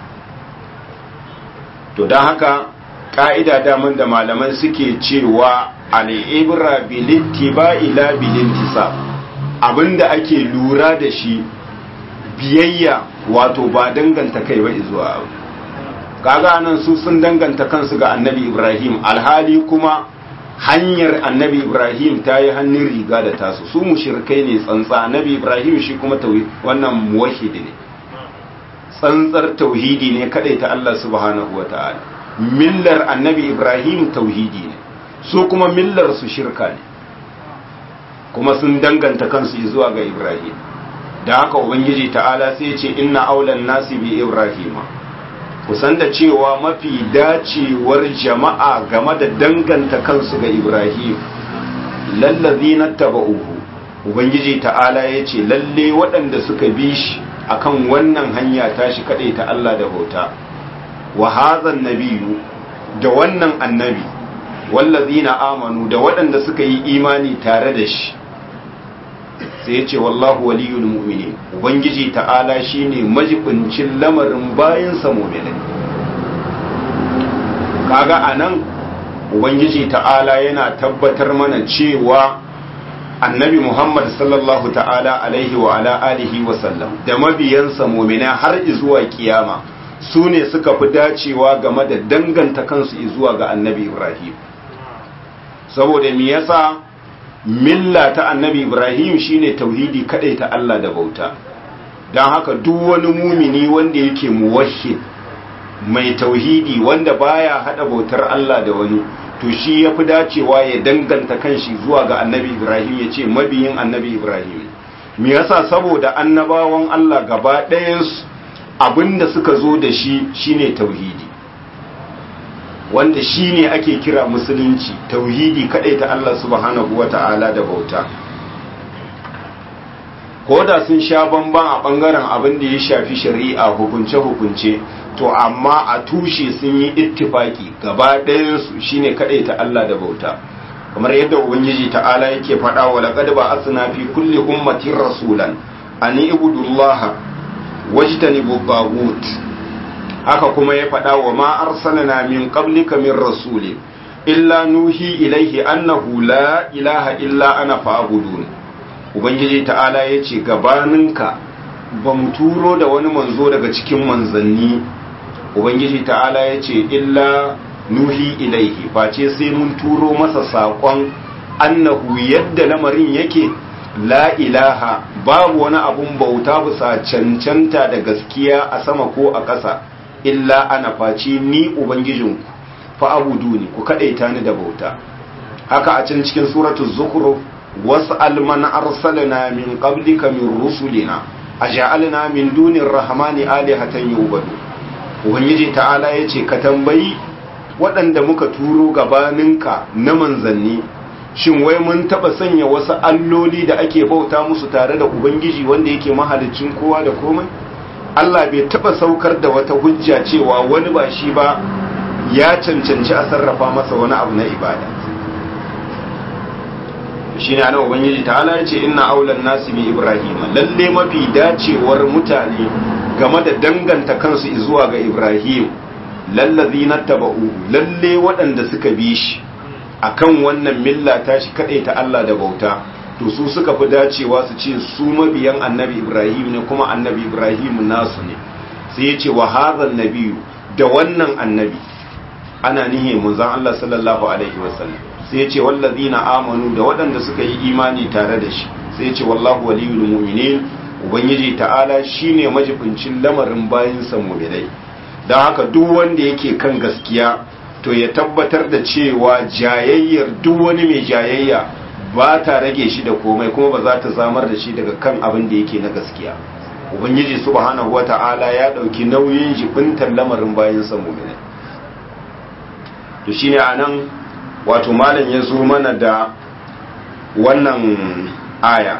to don haka ka'ida daman da malaman suke cewa al'ibra bilittiba ila bilintisa abinda ake lura da shi biyayya wato ba danganta kai ba zuwa abu kaga nan su sun danganta kansu ga annabi ibrahim alhali kuma hanyar annabi ibrahim ta yi hannun riga da tasu su mushirkai ne tsantsa annabi ibrahim shi kuma wannan muwahidi ne tsantsar tauhidi ne kadai ta Allah subhanahu wata'ala millar annabi ibrahim tauhidi ne su kuma millar su shirka ne kuma sun danganta kansu zuwa ga ibrahim da haka ubangiji ta'ala sai ce inna aulan nasi bi ibrahima kusan da cewa mafi dacewar jama'a game da danganta kansu ga ibrahim lallazi na taba'uhu ubangiji ta'ala ya ce lalle waɗanda suka bi shi akan wannan hanya tashi kaɗai ta Allah da bauta wa hazan nabiyu da wannan annabi wallazi na amanu da waɗanda suka yi imani tare da shi sai ya ce wallahu waliyul mu'minin ubangiji ta'ala shine majibincin lamarin bayansa mu'minai kaga anan ubangiji ta'ala yana tabbatar mana cewa annabi muhammad sallallahu ta'ala alaihi wa ala alihi wa sallam da mabiyansa mu'mina har zuwa kiyama su ne suka fi dacewa game da danganta kansu zuwa ga annabi ibrahim saboda me yasa milla ta annabi ibrahim shine tauhidi kadai ta Allah da bauta don haka duk wani mumini wanda yake muwahhid mai tauhidi wanda baya hada bautar Allah da wani to shi yafi dacewa ya danganta kanshi zuwa ga annabi ibrahim ya ce mabiyin annabi ibrahim me yasa saboda annabawan Allah gaba ɗayansu abinda suka zo da shi shine tauhidi wanda shi ne ake kira musulunci tauhidi kadai ta Allah subhanahu wata'ala da bauta ko da sun sha bamban a bangaren abin da ya shafi shari'a hukunce-hukunce to amma a tushe sun yi ittifaki gaba ɗayansu shine kadai ta Allah da bauta kamar yadda ubangiji ta'ala yake faɗa wa laqad ba'athna fi kulli ummatin rasulan an ibudullaha wajtanibu taghut haka kuma ya faɗa wa ma arsalna min qablika min rasuli illa nuhi ilaihi annahu la ilaha illa ana fa'budun ubangiji ta'ala yace gabaninka ba mu turo da wani manzo daga cikin manzanni ubangiji ta'ala yace illa nuhi ilaihi face sai mun turo masa saƙon annahu yadda lamarin yake la ilaha babu wani abun bauta bisa cancanta da gaskiya a sama ko a ƙasa illa ana face ni ubangijinku fa abudu ni ku kadaita ni da bauta haka a can cikin suratul zukhruf was'al man arsalna min qablika min rusulina aj'alna min dunir rahmani alihatan yu'badu ubangiji ta'ala yace ka tambayi waɗanda muka turo gabaninka na manzanni shin wai mun taba sanya wasu alloli da ake bauta musu tare da ubangiji wanda yake mahalicin kowa da komai Allah bai taba saukar da wata hujja cewa wani ba shi ba ya cancanci a sarrafa masa wani abu na ibada shi ne ana ubangiji ta ala ce ina aulan nasi bi ibrahim lalle mafi dacewar mutane game da danganta kansu zuwa ga ibrahim lallazi na taba'u lalle waɗanda suka bi shi akan wannan milla ta shi kaɗai ta Allah da bauta to su suka fi dacewa su ce su mabiyan annabi ibrahim ne kuma annabi ibrahim nasu ne sai ya ce wa hazan nabiyu da wannan annabi ana nihe munzan Allah sallallahu alaihi wasallam sai ya ce wallazina amanu da waɗanda suka yi imani tare da shi sai ya ce wallahu waliyul mu'minin ubangiji ta'ala shine majibincin lamarin bayinsa mu'minai don haka duk wanda yake kan gaskiya to ya tabbatar da cewa jayayyar duk wani mai jayayya ba ta rage shi da komai kuma ba za ta zamar da shi daga kan abin da yake na gaskiya ubangiji subhanahu wata'ala ya dauki nauyin jibintar lamarin bayansa mu'minai to shine anan wato malam ya zo mana da wannan aya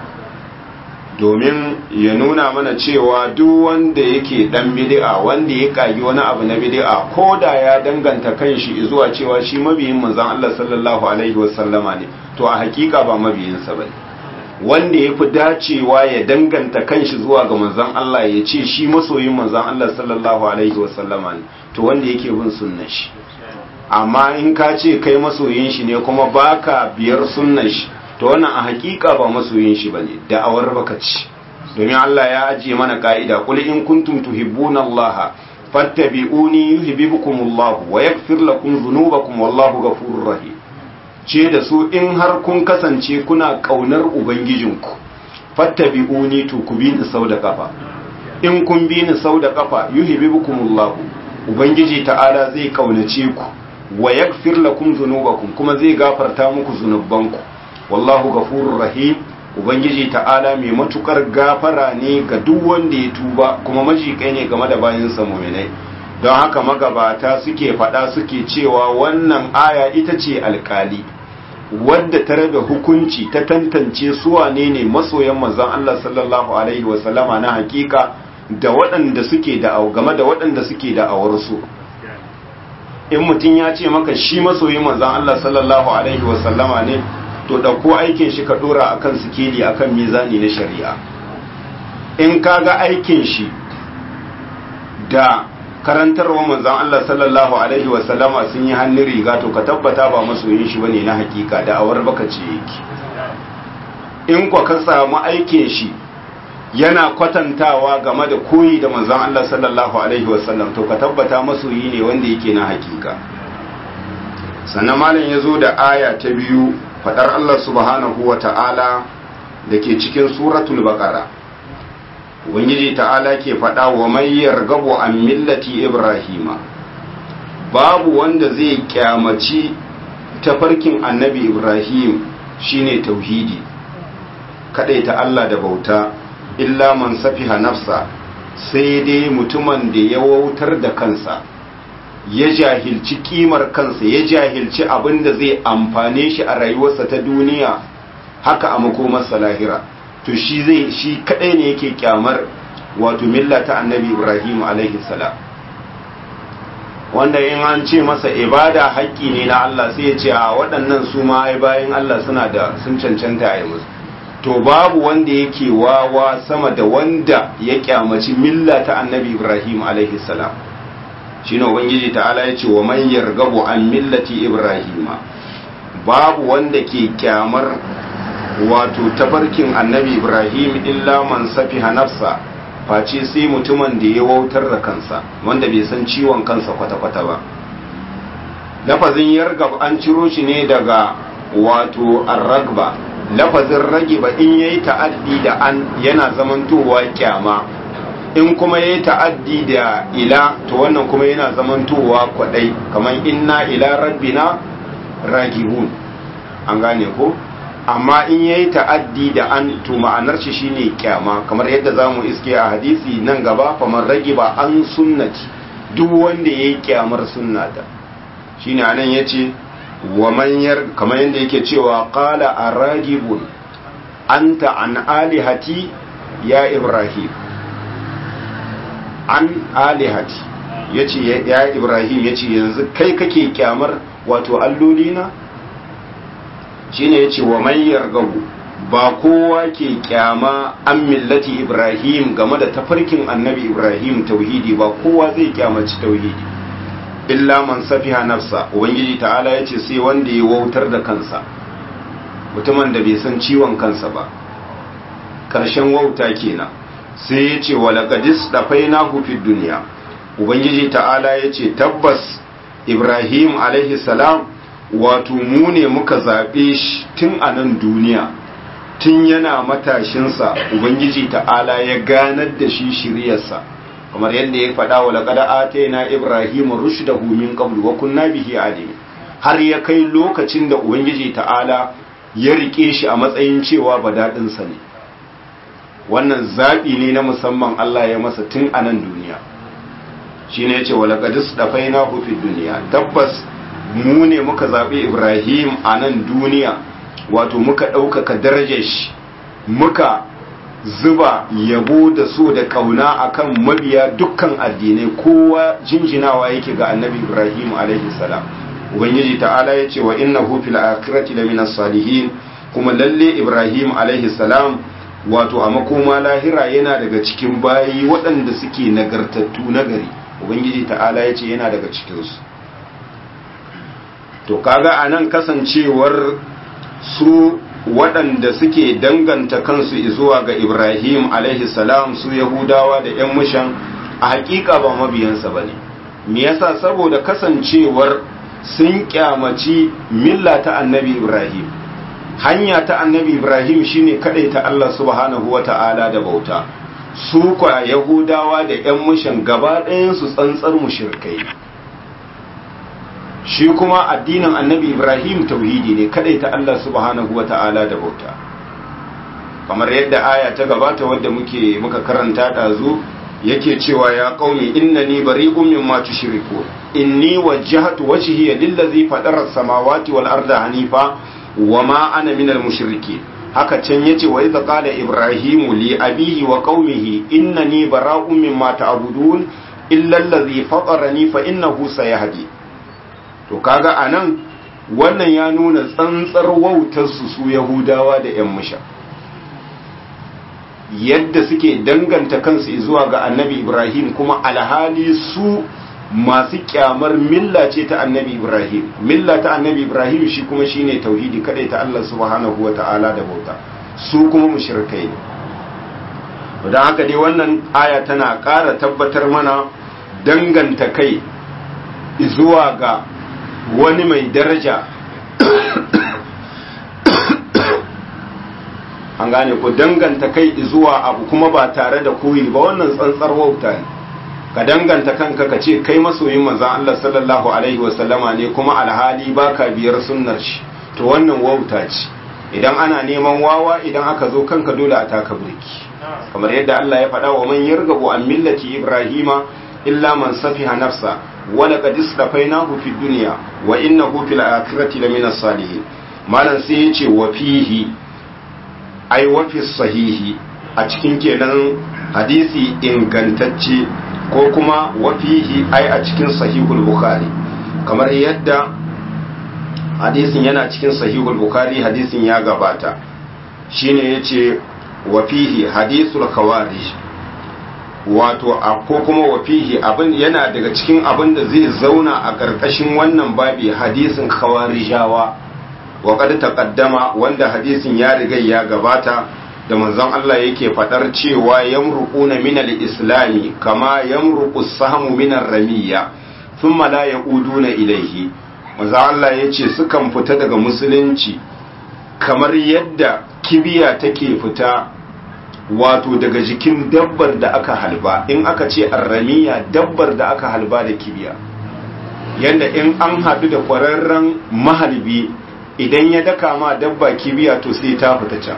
domin ya nuna mana cewa duk wanda yake dan bid'a wanda ya kagi wani abu na bid'a ko da ya danganta kanshi zuwa cewa shi mabiyin manzon Allah sallallahu alaihi wasallama ne to a hakika ba mabiyinsa bane wanda ya fi dacewa ya danganta kanshi zuwa ga manzon Allah ya ce shi masoyin manzon Allah sallallahu alaihi wasallama ne to wanda yake bin sunnar shi amma in ka ce kai masoyin shi ne kuma baka biyar sunnar shi to wannan a hakika ba masoyin shi bane da'awar baka ci domin Allah ya ajiye mana ka'ida qul in kuntum tuhibbuna Allah fattabi'uni yuhibbukumullah wa yaghfir lakum dhunubakum wallahu ghafurur rahim ce da su in har kun kasance kuna kaunar ubangijinku fattabi'uni to ku bi ni sau da kafa in kun bi ni sau da kafa yuhibbukumullah ubangiji ta'ala zai kaunace ku wa yaghfir lakum dhunubakum kuma zai gafarta muku zunubanku wallahu ghafurur rahim ubangiji ta'ala mai matukar gafara ne ga duk wanda ya tuba kuma majikai ne game da bayansa mu'minai don haka magabata suke fada suke cewa wannan aya ita ce alkali wadda ta rabe hukunci ta tantance su wane ne masoyan manzon Allah sallallahu alaihi wasallama na hakika da waɗanda suke da game da waɗanda suke da awarsu in mutum ya ce maka shi masoyin manzon Allah sallallahu alaihi wasallama ne to ɗauko aikin shi ka ɗora akan sikeli akan mizani na shari'a in ka ga aikin shi da karantarwa manzon Allah sallallahu alaihi wasallama sun yi hannun riga to ka tabbata ba masoyin shi bane na hakika da awar baka ce yake in kwa ka samu aikin shi yana kwatantawa game da koyi da manzon Allah sallallahu alaihi wasallam to ka tabbata masoyi ne wanda yake na hakika sannan malam ya zo da aya ta biyu fadar Allah subhanahu wa ta'ala da ke cikin suratul baqara ubangiji ta'ala ke fada wa mai yargabu an millati ibrahima babu wanda zai kyamaci tafarkin annabi ibrahim shine tauhidi ta Allah da bauta illa man safiha nafsa sai dai mutumin da ya wautar da kansa ya jahilci kimar kansa ya jahilci abin da zai amfane shi a rayuwarsa ta duniya haka a makomarsa lahira to shi zai shi kadai ne yake kyamar wato milla ta annabi ibrahim alaihi salam wanda in an ce masa ibada haƙƙi ne na Allah sai ya ce a waɗannan su ma ai bayan Allah suna da sun cancanta a yi musu to babu wanda yake wawa sama da wanda ya kyamaci milla ta annabi ibrahim alaihi salam shine ubangiji ta'ala ya ce wa man yargabu an millati ibrahima babu wanda ke kyamar wato tafarkin annabi ibrahim illa man safiha nafsa face sai mutumin da ya wautar da kansa wanda bai san ciwon kansa kwata-kwata ba lafazin yargab an ciro shi ne daga wato arragba lafazin ragiba in yayi ta'addi da an yana zamantowa kyama in kuma ya yi ta'addi da ila to wannan kuma yana zamantowa kwadai kamar inna ila rabbina ragibun an gane ko amma in ya yi ta'addi da an to ma'anar shi shine kyama kamar yadda za mu iske a hadisi nan gaba kamar ragiba an sunnati duk wanda ya yi kyamar sunnata shine anan ya ce wa manyar kamar yadda yake cewa qala aragibun anta an alihati ya ibrahim an alihati ya ce ya ibrahim ya ce yanzu kai kake kyamar wato allolina shi ne ya ce wa mayar gabu ba kowa ke kyama an millati ibrahim game da tafarkin annabi ibrahim tauhidi ba kowa zai kyamaci tauhidi illa man safiha nafsa ubangiji ta'ala ya ce sai wanda ya wautar da kansa mutumin da bai san ciwon kansa ba ƙarshen wauta kenan sai ya ce walaƙadis da faina fi duniya ubangiji ta'ala ya ce tabbas ibrahim alaihi salam wato mu ne muka zaɓe shi tun a nan duniya tun yana matashinsa ubangiji ta'ala ya ganar da shi shiryarsa kamar yadda ya faɗa wa laƙada atayna ibrahim rushdahu min qablu wa kunna bihi alim har ya kai lokacin da ubangiji ta'ala ya rike shi a matsayin cewa badaɗinsa ne wannan zaɓi ne na musamman Allah ya masa tun a nan duniya shi ne ce wa laƙadis da faina hufi duniya tabbas mu ne muka zaɓi ibrahim a nan duniya wato muka ɗaukaka darajar shi muka zuba yabo da so da ƙauna akan mabiya dukkan addinai kowa jinjinawa yake ga annabi ibrahim alaihi salam ubangiji ta'ala ya ce wa innahu fil akhirati lamina salihin kuma lalle ibrahim alaihi salam wato a makoma lahira yana daga cikin bayi waɗanda suke nagartattu nagari ubangiji ta'ala ya ce yana daga cikinsu to kaga a nan kasancewar su waɗanda suke danganta kansu zuwa ga ibrahim alaihi salam su yahudawa da 'yan mushan a hakika ba mabiyansa ba ne me yasa saboda kasancewar sun kyamaci milla ta annabi ibrahim hanya ta annabi ibrahim shine ta Allah subhanahu wata'ala da bauta su kwa yahudawa da yan mushan gaba ɗayan su tsantsar mushrikai shi kuma addinin annabi ibrahim tauhidi ne ta Allah subhanahu wata'ala da bauta kamar yadda aya ta gabata wadda muke muka karanta ɗazu yake cewa ya qaumi innani bari'un mimma tushrikun inni wajjahtu wajhiya lillazi fatara as-samawati wal arda hanifa wama ana minal mushriki haka can yace wa idza qala ibrahimu li abihi wa qaumihi innani bara'un mimma ta'budun illa allazi fatarani fa innahu sayahdi to kaga anan wannan ya nuna tsantsar wautar su su yahudawa da yan musha yadda suke danganta kansu zuwa ga annabi ibrahim kuma alhali su masu kyamar milla ce ta annabi ibrahim milla ta annabi ibrahim shi kuma shine tauhidi kadai ta Allah subhanahu wa ta'ala da bauta su kuma mushrikai ne don haka dai wannan aya tana ƙara tabbatar mana danganta kai zuwa ga wani mai daraja an gane ku danganta kai zuwa abu kuma ba tare da koyi ba wannan tsantsar wauta ne ka danganta kanka ka ce kai masoyin manzon Allah sallallahu alaihi wasallama ne kuma alhali baka biyar sunnar shi to wannan wauta ce idan ana neman wawa idan aka zo kanka dole a taka burki kamar yadda Allah ya faɗa wa man yargabu an millati ibrahima illa man safiha nafsa wa laqad istafainahu fid dunya wa innahu fil akhirati lamina salihin malan sai ya ce wa fihi ai wa fi sahihi a cikin kenan hadisi ingantacce ko kuma wafihi ai a cikin sahihul bukhari kamar yadda hadisin yana cikin sahihul bukhari hadisin ya gabata shine yace wafihi hadisul khawarij wato ko kuma wafihi abin yana daga cikin abin da zai zauna a ƙarƙashin wannan babi hadisin khawarijawa wa qad taqaddama wanda hadisin ya riga ya gabata da manzon Allah yake fadar cewa yamruquna min al-islami kama yamruqu as-sahmu min ar-ramiyya thumma la yauduna ilayhi manzon Allah yace sukan fita daga musulunci kamar yadda kibiya take fita wato daga jikin dabbar da aka halba in aka ce ar-ramiyya dabbar da aka halba da kibiya yanda in an hadu da kwararren mahalbi idan ya daka ma dabba kibiya to sai ta fita can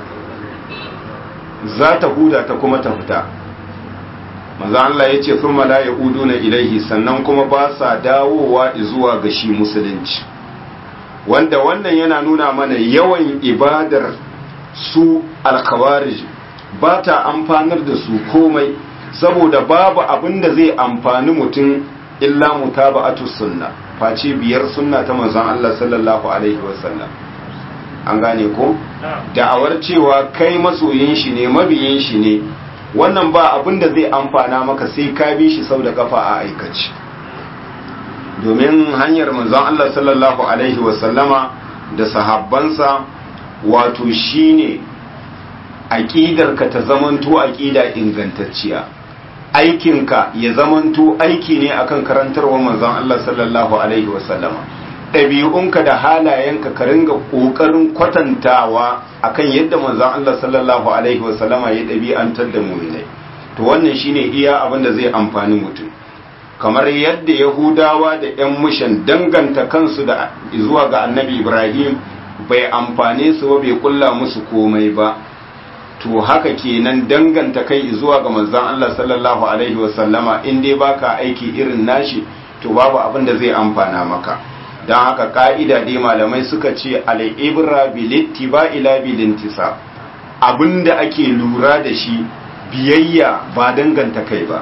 za ta huda ta kuma ta fita maza Allah ya ce sun mala ya na ilaihi sannan kuma ba sa dawowa zuwa ga shi musulunci wanda wannan yana nuna mana yawan ibadar su alkawarij ba ta amfanar da su komai saboda babu abin da zai amfani mutum illa mutaba'atu sunna face biyar sunna ta manzon Allah sallallahu alaihi wasallam an gane ko da'awar cewa kai masoyin shi ne mabiyin shi ne wannan ba abin da zai amfana maka sai ka bi shi sau da kafa a aikace domin hanyar manzon Allah sallallahu alaihi wasallama da sahabbansa wato shine aƙidarka ta zamanto aƙida ingantacciya aikinka ya zamanto aiki ne akan karantarwa manzon Allah sallallahu alaihi wasallama ɗabi'unka da halayenka ka ringa ƙoƙarin kwatantawa akan yadda manzon Allah sallallahu alaihi wasallama ya ɗabi'antar da mu'minai to wannan shine iya abin da zai amfani mutum kamar yadda yahudawa da 'yan mushan danganta kansu da zuwa ga annabi ibrahim bai amfane su ba bai kulla musu komai ba to haka kenan danganta kai zuwa ga manzon Allah sallallahu alaihi wasallama in dai baka aiki irin nashi to babu abin da zai amfana maka don haka ka'ida dai malamai suka ce al'ibra bilittiba ila bilintisa abinda ake lura da shi biyayya ba danganta kai ba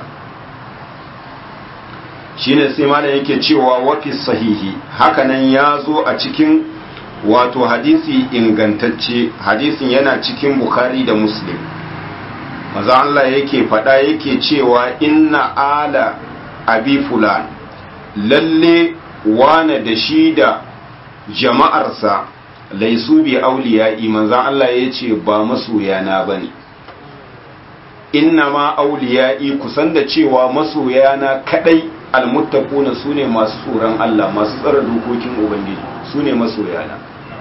shine sai malam yake cewa wafi sahihi hakanan ya zo a cikin wato hadisi ingantacce hadisin yana cikin bukhari da muslim maza Allah yake faɗa yake cewa inna ala abi fulan lalle wane da shi da jama'arsa laisu bi auliya'i manzan Allah ya ce ba masoyana ba ne inna ma auliya'i kusan da cewa masoyana kadai almuttaquna sune masu tsoron Allah masu tsara dokokin ubangiji sune masoyana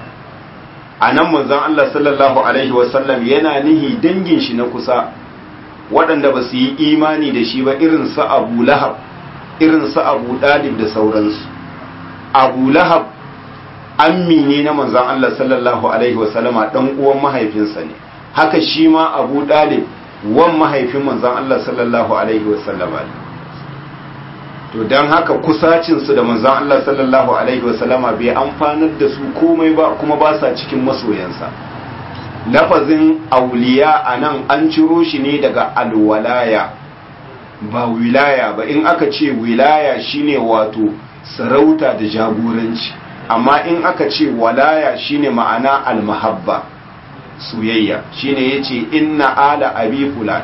anan manzon Allah sallallahu alaihi wasallam yana nihi dangin shi na kusa waɗanda ba su yi imani da shi ba irin su Abu Lahab irin su Abu Dalib da sauransu Abu Lahab ammi ne na manzon Allah sallallahu alaihi wasallama dan uwan mahaifinsa ne haka shi ma Abu Dalib wan mahaifin manzon Allah sallallahu alaihi wasallama ne to don haka kusacinsu da manzan Allah sallallahu Alaihi wasallama bai amfanar da su komai ba kuma ba sa cikin masoyansa lafazin auliya a nan an ciro shi ne daga alwalaya ba wilaya ba in aka ce wilaya shine wato sarauta da jagoranci amma in aka ce walaya shine ma'ana almahabba soyayya shine yace inna ala abi fulan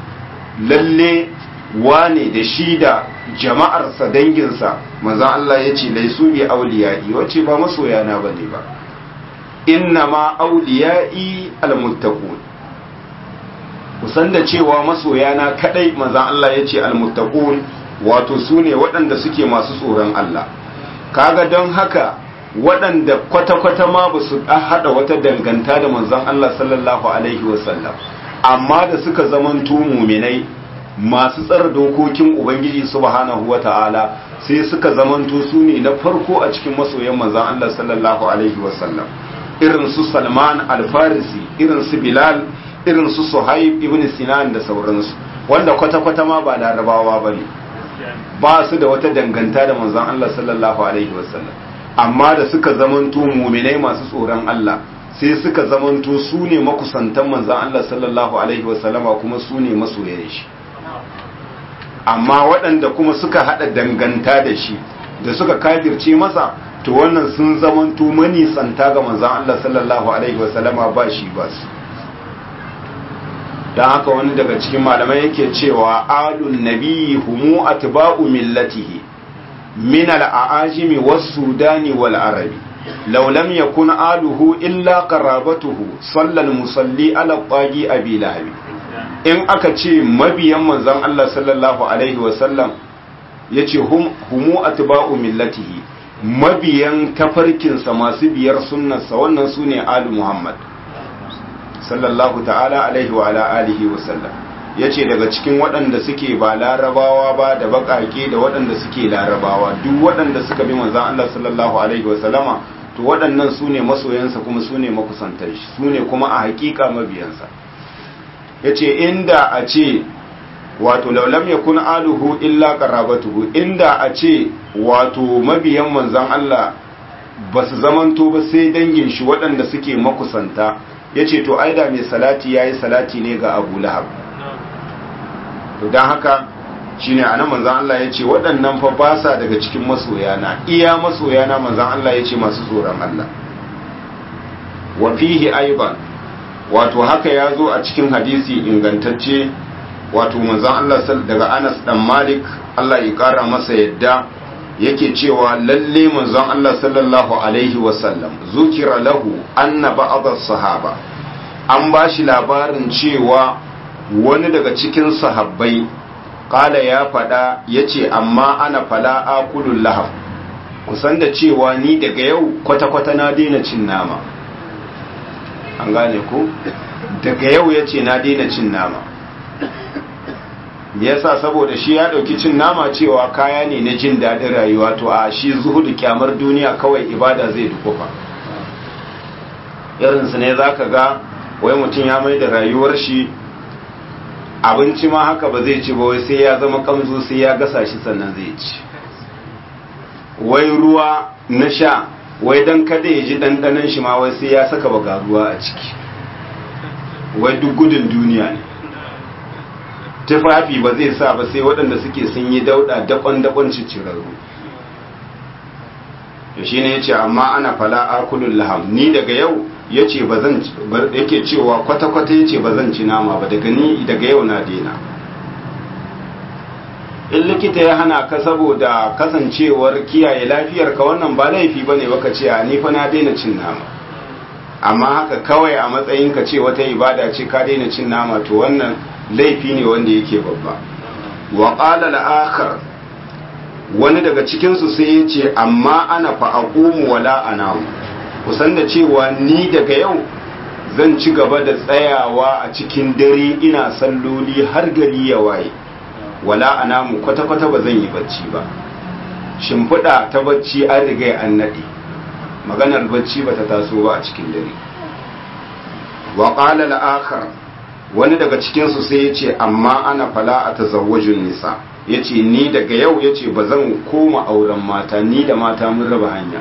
lalle wane da shi da jama'arsa danginsa manzan Allah ya ce laisu bi auliya'i wace ba masoyana ba ne ba inna ma auliya'i almuttaqun kusan da cewa masoyana kadai manzan Allah ya ce almuttaqun wato su ne waɗanda suke masu tsoron Allah kaga don haka waɗanda kwata-kwata ma ba su haɗa wata danganta da manzan Allah sallallahu alaihi wasallam amma da suka zamanto muminai masu tsara dokokin ubangiji subhanahu wata'ala sai suka zamanto su ne na farko a cikin masoyan manzan Allah sallallahu alaihi wasallam irin su Salman al-Farisi irin su Bilal irin su Suhaib ibn Sinan da sauransu wanda kwata-kwata ma ba larabawa bane ba su da wata danganta da manzan Allah sallallahu alaihi wasallam amma da suka zamanto muminai masu tsoron Allah sai suka zamanto su ne makusantan manzan Allah sallallahu alaihi wasallama kuma su ne masoyan shi amma waɗanda kuma suka haɗa danganta da shi da suka kafirce masa to wannan sun zamanto manisanta ga manzan Allah sallallahu alaihi wasallama ba shi ba su don haka wani daga cikin malamai yake cewa alun nabiyyi humu atba'u millatihi min al-aajimi was-sudani wal-arabi law lam yakun aluhu illa qarabatuhu sallal musalli ala tagi abi lahabi in aka ce mabiyan manzon Allah sallallahu alaihi wasallam ya ce humu atba'u millatihi mabiyan tafarkinsa masu biyar sunnarsa wannan su ne alu muhammad sallallahu ta'ala alaihi wa ala alihi wasallam ya ce daga cikin waɗanda suke ba larabawa ba da baƙaƙe da waɗanda suke larabawa duk waɗanda suka bi manzon Allah sallallahu alaihi wasallama to waɗannan su ne masoyansa kuma su ne makusantar shi su ne kuma a haƙiƙa mabiyansa ya ce inda a ce wato laulam ya kun aluhu illa qarabatuhu inda a ce wato mabiyan manzan Allah ba su zamanto ba sai dangin shi waɗanda suke makusanta ya ce to aida mai salati ya yi salati ne ga abu lahab to don haka shine anan manzon Allah yace waɗannan fa ba sa daga cikin masoyana iya masoyana manzon Allah yace masu tsoron Allah wa fihi aiban wato haka ya zo a cikin hadisi ingantacce wato manzon Allah daga Anas dan Malik Allah ya kara masa yadda yake cewa lalle manzon Allah sallallahu alaihi wasallam zukira lahu anna ba'd sahaba an bashi labarin cewa wani daga cikin sahabbai kala ya fada yace amma ana fala akulul lahab kusan da cewa ni daga yau kwata-kwata na daina cin nama an gane ko daga yau yace na daina cin nama yasa saboda shi ya dauki cin nama cewa kaya ne na jin daɗin rayuwa to a shi zuhudu kyamar duniya kawai ibada zai dukufa irinsu ne za ka ga wai mutum ya mai da rayuwar shi abinci ma haka ba zai ci ba wai sai ya zama kamzo sai ya gasa shi sannan zai ci wai ruwa na sha wai don kada ya ji ɗanɗanon shi ma wai sai ya saka baga ruwa a ciki wai duk gudun duniya ne tufafi ba zai sa ba sai waɗanda suke sun yi dauɗa daƙon-daƙon cicirarru da shi ne ya ce amma ana fala akulun laham ni daga yau ya ce ba zan yake cewa kwata-kwata ya ce ba zan ci nama ba daga ni daga yau na daina in likita ya hana ka saboda kasancewar kiyaye lafiyarka wannan ba laifi ba ne baka ce a ni fa na daina cin nama amma haka kawai a matsayin ka ce wata ibada ce ka daina cin nama to wannan laifi ne wanda yake babba wa qala al-akhar wani daga cikin su sai ya ce amma ana fa aqumu wala anamu kusan da cewa ni daga yau zan ci gaba da tsayawa a cikin dare ina salloli har gari ya waye wala anamu kwata-kwata ba zan yi bacci ba shimfiɗa ta bacci an riga an naɗe maganar bacci ba ta taso ba a cikin dare wa qala al-akhar wani daga cikinsu sai ya ce amma ana fala a tazawwajin nisa ya ce ni daga yau ya ce ba zan koma auren mata ni da mata mun raba hanya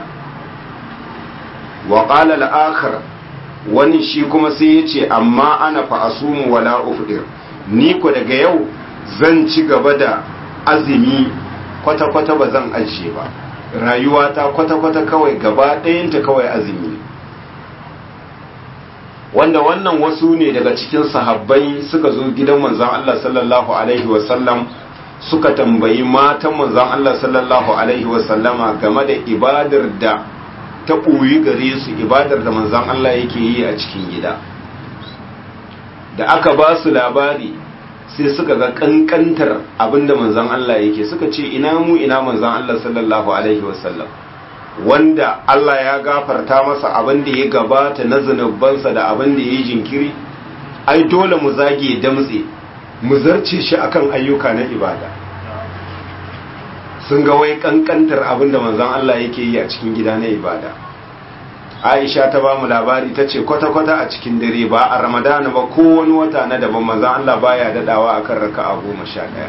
wa ƙala la'akar wani shi kuma sai ya ce amma ana fa'asumu wala ufdir ni ko daga yau zan ci gaba da azumi kwata-kwata ba zan ajiye ba rayuwata kwata-kwata kawai gaba ɗayanta kawai azumi wanda wannan wasu ne daga cikin sahabbai suka zo gidan manzon Allah sallallahu alaihi wasallam suka tambayi matan manzon Allah sallallahu alaihi wasallama game da ibadar da ta ɓoyi gare su ibadar da manzon Allah yake yi a cikin gida da aka ba su labari sai suka ga kankantar abinda manzon Allah yake suka ce ina mu ina manzon Allah sallallahu alaihi wasallam wanda Allah ya gafarta masa abin da ya gabata na zunubansa da abin da ya yi jinkiri ai dole mu zage damtse mu zarce shi akan ayyuka na ibada sun ga wai kankantar abin da manzon Allah yake yi a cikin gida na ibada Aisha ta ba mu labari ta ce kwata-kwata a cikin dare ba a Ramadana ba ko wani wata na daban manzon Allah baya dadawa akan raka'a goma sha ɗaya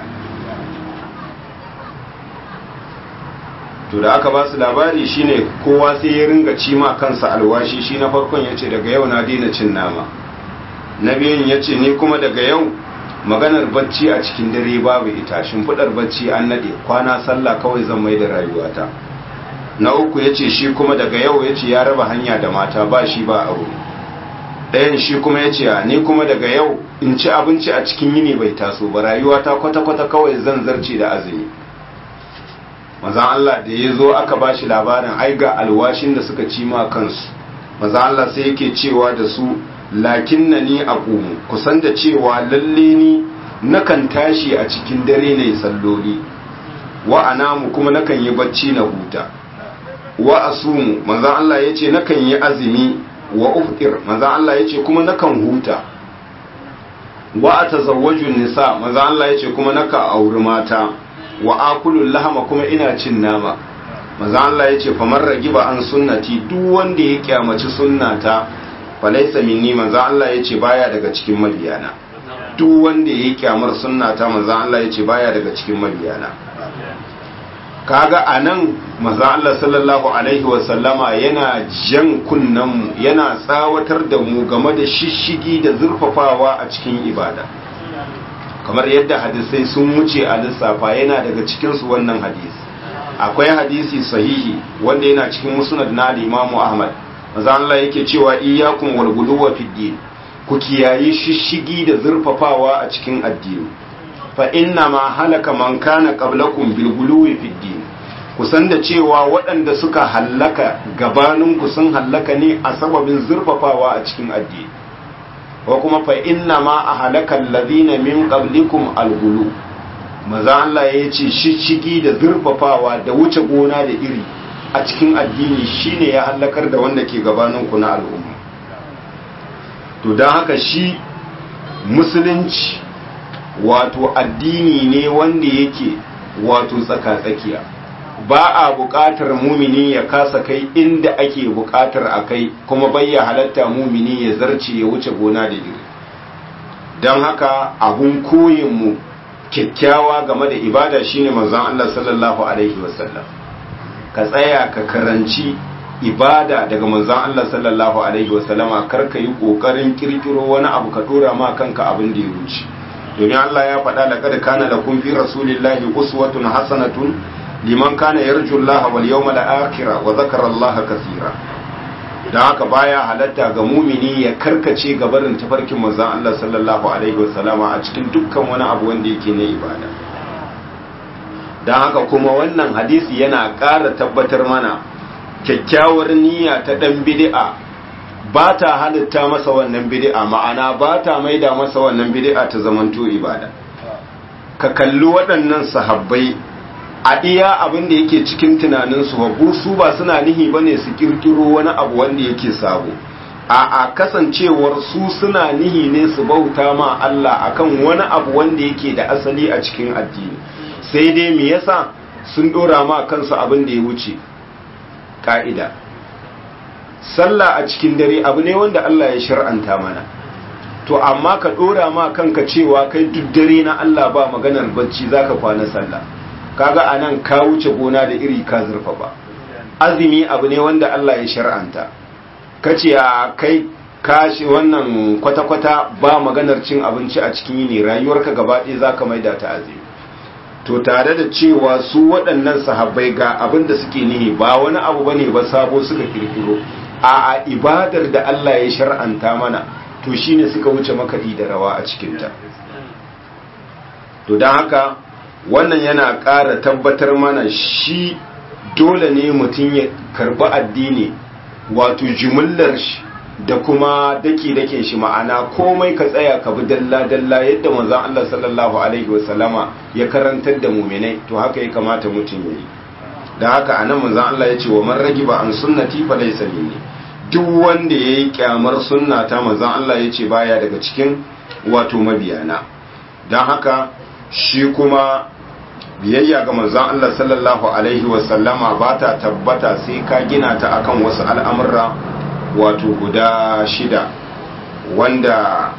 to da aka ba su labari shine kowa sai ya ringa ci ma kansa alwashi shi na farkon ya ce daga yau na daina cin nama na biyun ya ce ni kuma daga yau maganar bacci a cikin dare babu ita shimfiɗar bacci an naɗe kwana sallah kawai zan mai da rayuwata na uku ya ce shi kuma daga yau ya ce ya raba hanya da mata ba shi ba aure ɗayan shi kuma ya ce ni kuma daga yau in ci abinci a cikin yini bai taso ba rayuwata kwata-kwata kawai zan zarce da azumi mazan Allah da ya zo aka ba shi labarin ai ga alwashin da suka ci ma kansu mazan Allah sai yake cewa da su lakin na ni a ƙumu kusan da cewa lalle ni nakan tashi a cikin dare na salloli wa anamu kuma nakan yi bacci na huta wa asumu manzan Allah ya ce nakan yi azumi wa uftir manzan Allah ya ce kuma nakan huta wa a tazawwajun nisa manzan Allah ya ce kuma naka auri mata wa akulul lahama kuma ina cin nama manzan Allah ya ce famar ragiba an sunnati duk wanda ya kyamaci sunnata falaisa minni manzan Allah ya ce baya daga cikin mabiyana duk wanda ya kyamar sunnata manzan Allah ya ce baya daga cikin mabiyana kaga anan manzon Allah sallallahu alaihi wasallama yana jan kunnenmu yana tsawatar da mu game da shishigi da zurfafawa a cikin ibada kamar yadda hadisai sun wuce a lissafa yana daga cikinsu wannan hadisi akwai hadisi sahihi wanda yana cikin musnad na al-Imam Ahmad manzo Allah yake cewa iyyakum wal guluwa fid din ku kiyayi shishigi da zurfafawa a cikin addini fa inna ma halaka man kana qablakum bil guluwi fid din kusan da cewa waɗanda suka hallaka gabanin ku sun hallaka ne a sababin zurfafawa a cikin addini wa kuma fa inna ma a halakan ladina min qablikum algulu maza Allah ya ce shishigi da zurfafawa da wuce gona da iri a cikin addini shine ya halakar da wanda ke gabanin ku na al'umma to don haka shi musulunci wato addini ne wanda yake wato tsaka-tsakiya ba a buƙatar mumini ya kasa kai inda ake buƙatar a kai kuma bayya halatta mumini ya zarce ya wuce gona da iri don haka abun koyinmu kyakkyawa game da ibada shine manzon Allah sallallahu alaihi wasallam ka tsaya ka karanci ibada daga manzon Allah sallallahu alaihi wasallama kar ka yi kokarin kirkiro wani abu ka dora ma kanka abin da ya wuce domin Allah ya faɗa laqad kana lakum fi rasulillahi uswatun hasanatun liman kana yarju Allah wal yawmal akhir wa dhakara Allah kaseera dan haka baya halatta ga mumini ya karkace gabarin tafarkin manzon Allah sallallahu alaihi wasallama a cikin dukkan wani abu wanda yake na ibada dan haka kuma wannan hadisi yana ƙara tabbatar mana kyakkyawar niyya ta dan bid'a ba ta halitta masa wannan bid'a ma'ana ba ta maida masa wannan bid'a ta zamanto ibada ka kalli waɗannan sahabbai a iya abin da yake cikin tunaninsu babu su ba suna nihi bane su kirkiro wani abu wanda yake sabo a a kasancewar su suna nihi ne su bauta ma Allah akan wani abu wanda yake da asali a cikin addini sai dai me yasa sun dora ma kansu abin da ya wuce ka'ida sallah a cikin dare abu ne wanda Allah ya shar'anta mana to amma ka dora ma kanka cewa kai duk dare na Allah ba maganar bacci zaka kwana sallah kaga anan ka wuce gona da iri ka zurfa ba azumi abu ne wanda Allah ya shar'anta kace a kai kashi wannan kwata-kwata ba maganar cin abinci a cikin yini rayuwarka gaba ɗaya zaka maida ta azumi to tare da cewa su waɗannan sahabbai ga abin da suke nihi ba wani abu bane ba sabo suka kirkiro a a ibadar da Allah ya shar'anta mana to shine suka wuce makaɗi da rawa a cikinta to don haka wannan yana ƙara tabbatar mana shi dole ne mutum ya karɓi addini wato jimillar shi da kuma daki-dakin shi ma'ana komai ka tsaya ka bi dalla-dalla yadda manzon Allah sallallahu alaihi wasallama ya karantar da muminai to haka ya kamata mutum ya yi da haka anan manzon Allah ya ce wa man ragiba an sunnati fa laysa minni duk wanda yayi kyamar sunnata manzon Allah ya ce baya daga cikin wato mabiyana dan haka shi kuma biyayya ga manzon Allah sallallahu alaihi wasallama ba ta tabbata sai ka gina ta akan wasu al'amurra wato guda shida wanda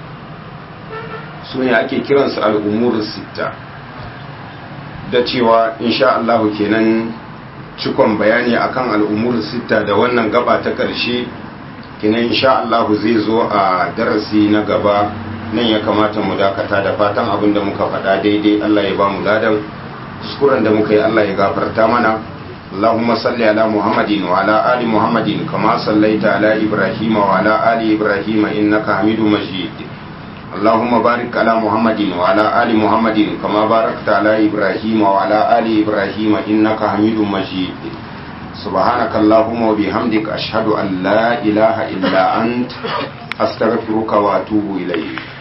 su ne ake kiransu al'umuru sita da cewa insha Allah kenan cikon bayani akan al'umuru sita da wannan gaba ta ƙarshe kenan insha Allah zai zo a darasi na gaba nan ya kamata mu dakata da fatan abin da muka faɗa daidai Allah ya ba mu ladan kuskuren da muka yi Allah ya gafarta mana اللهم صل على محمد وعلى آل محمد كما صليت على إبراهيم وعلى آل إبراهيم إنك حميد مجيد اللهم بارك على محمد وعلى آل محمد كما باركت على إبراهيم وعلى آل إبراهيم إنك حميد مجيد سبحانك اللهم وبحمدك أشهد أن لا إله إلا أنت أستغفرك وأتوب إليك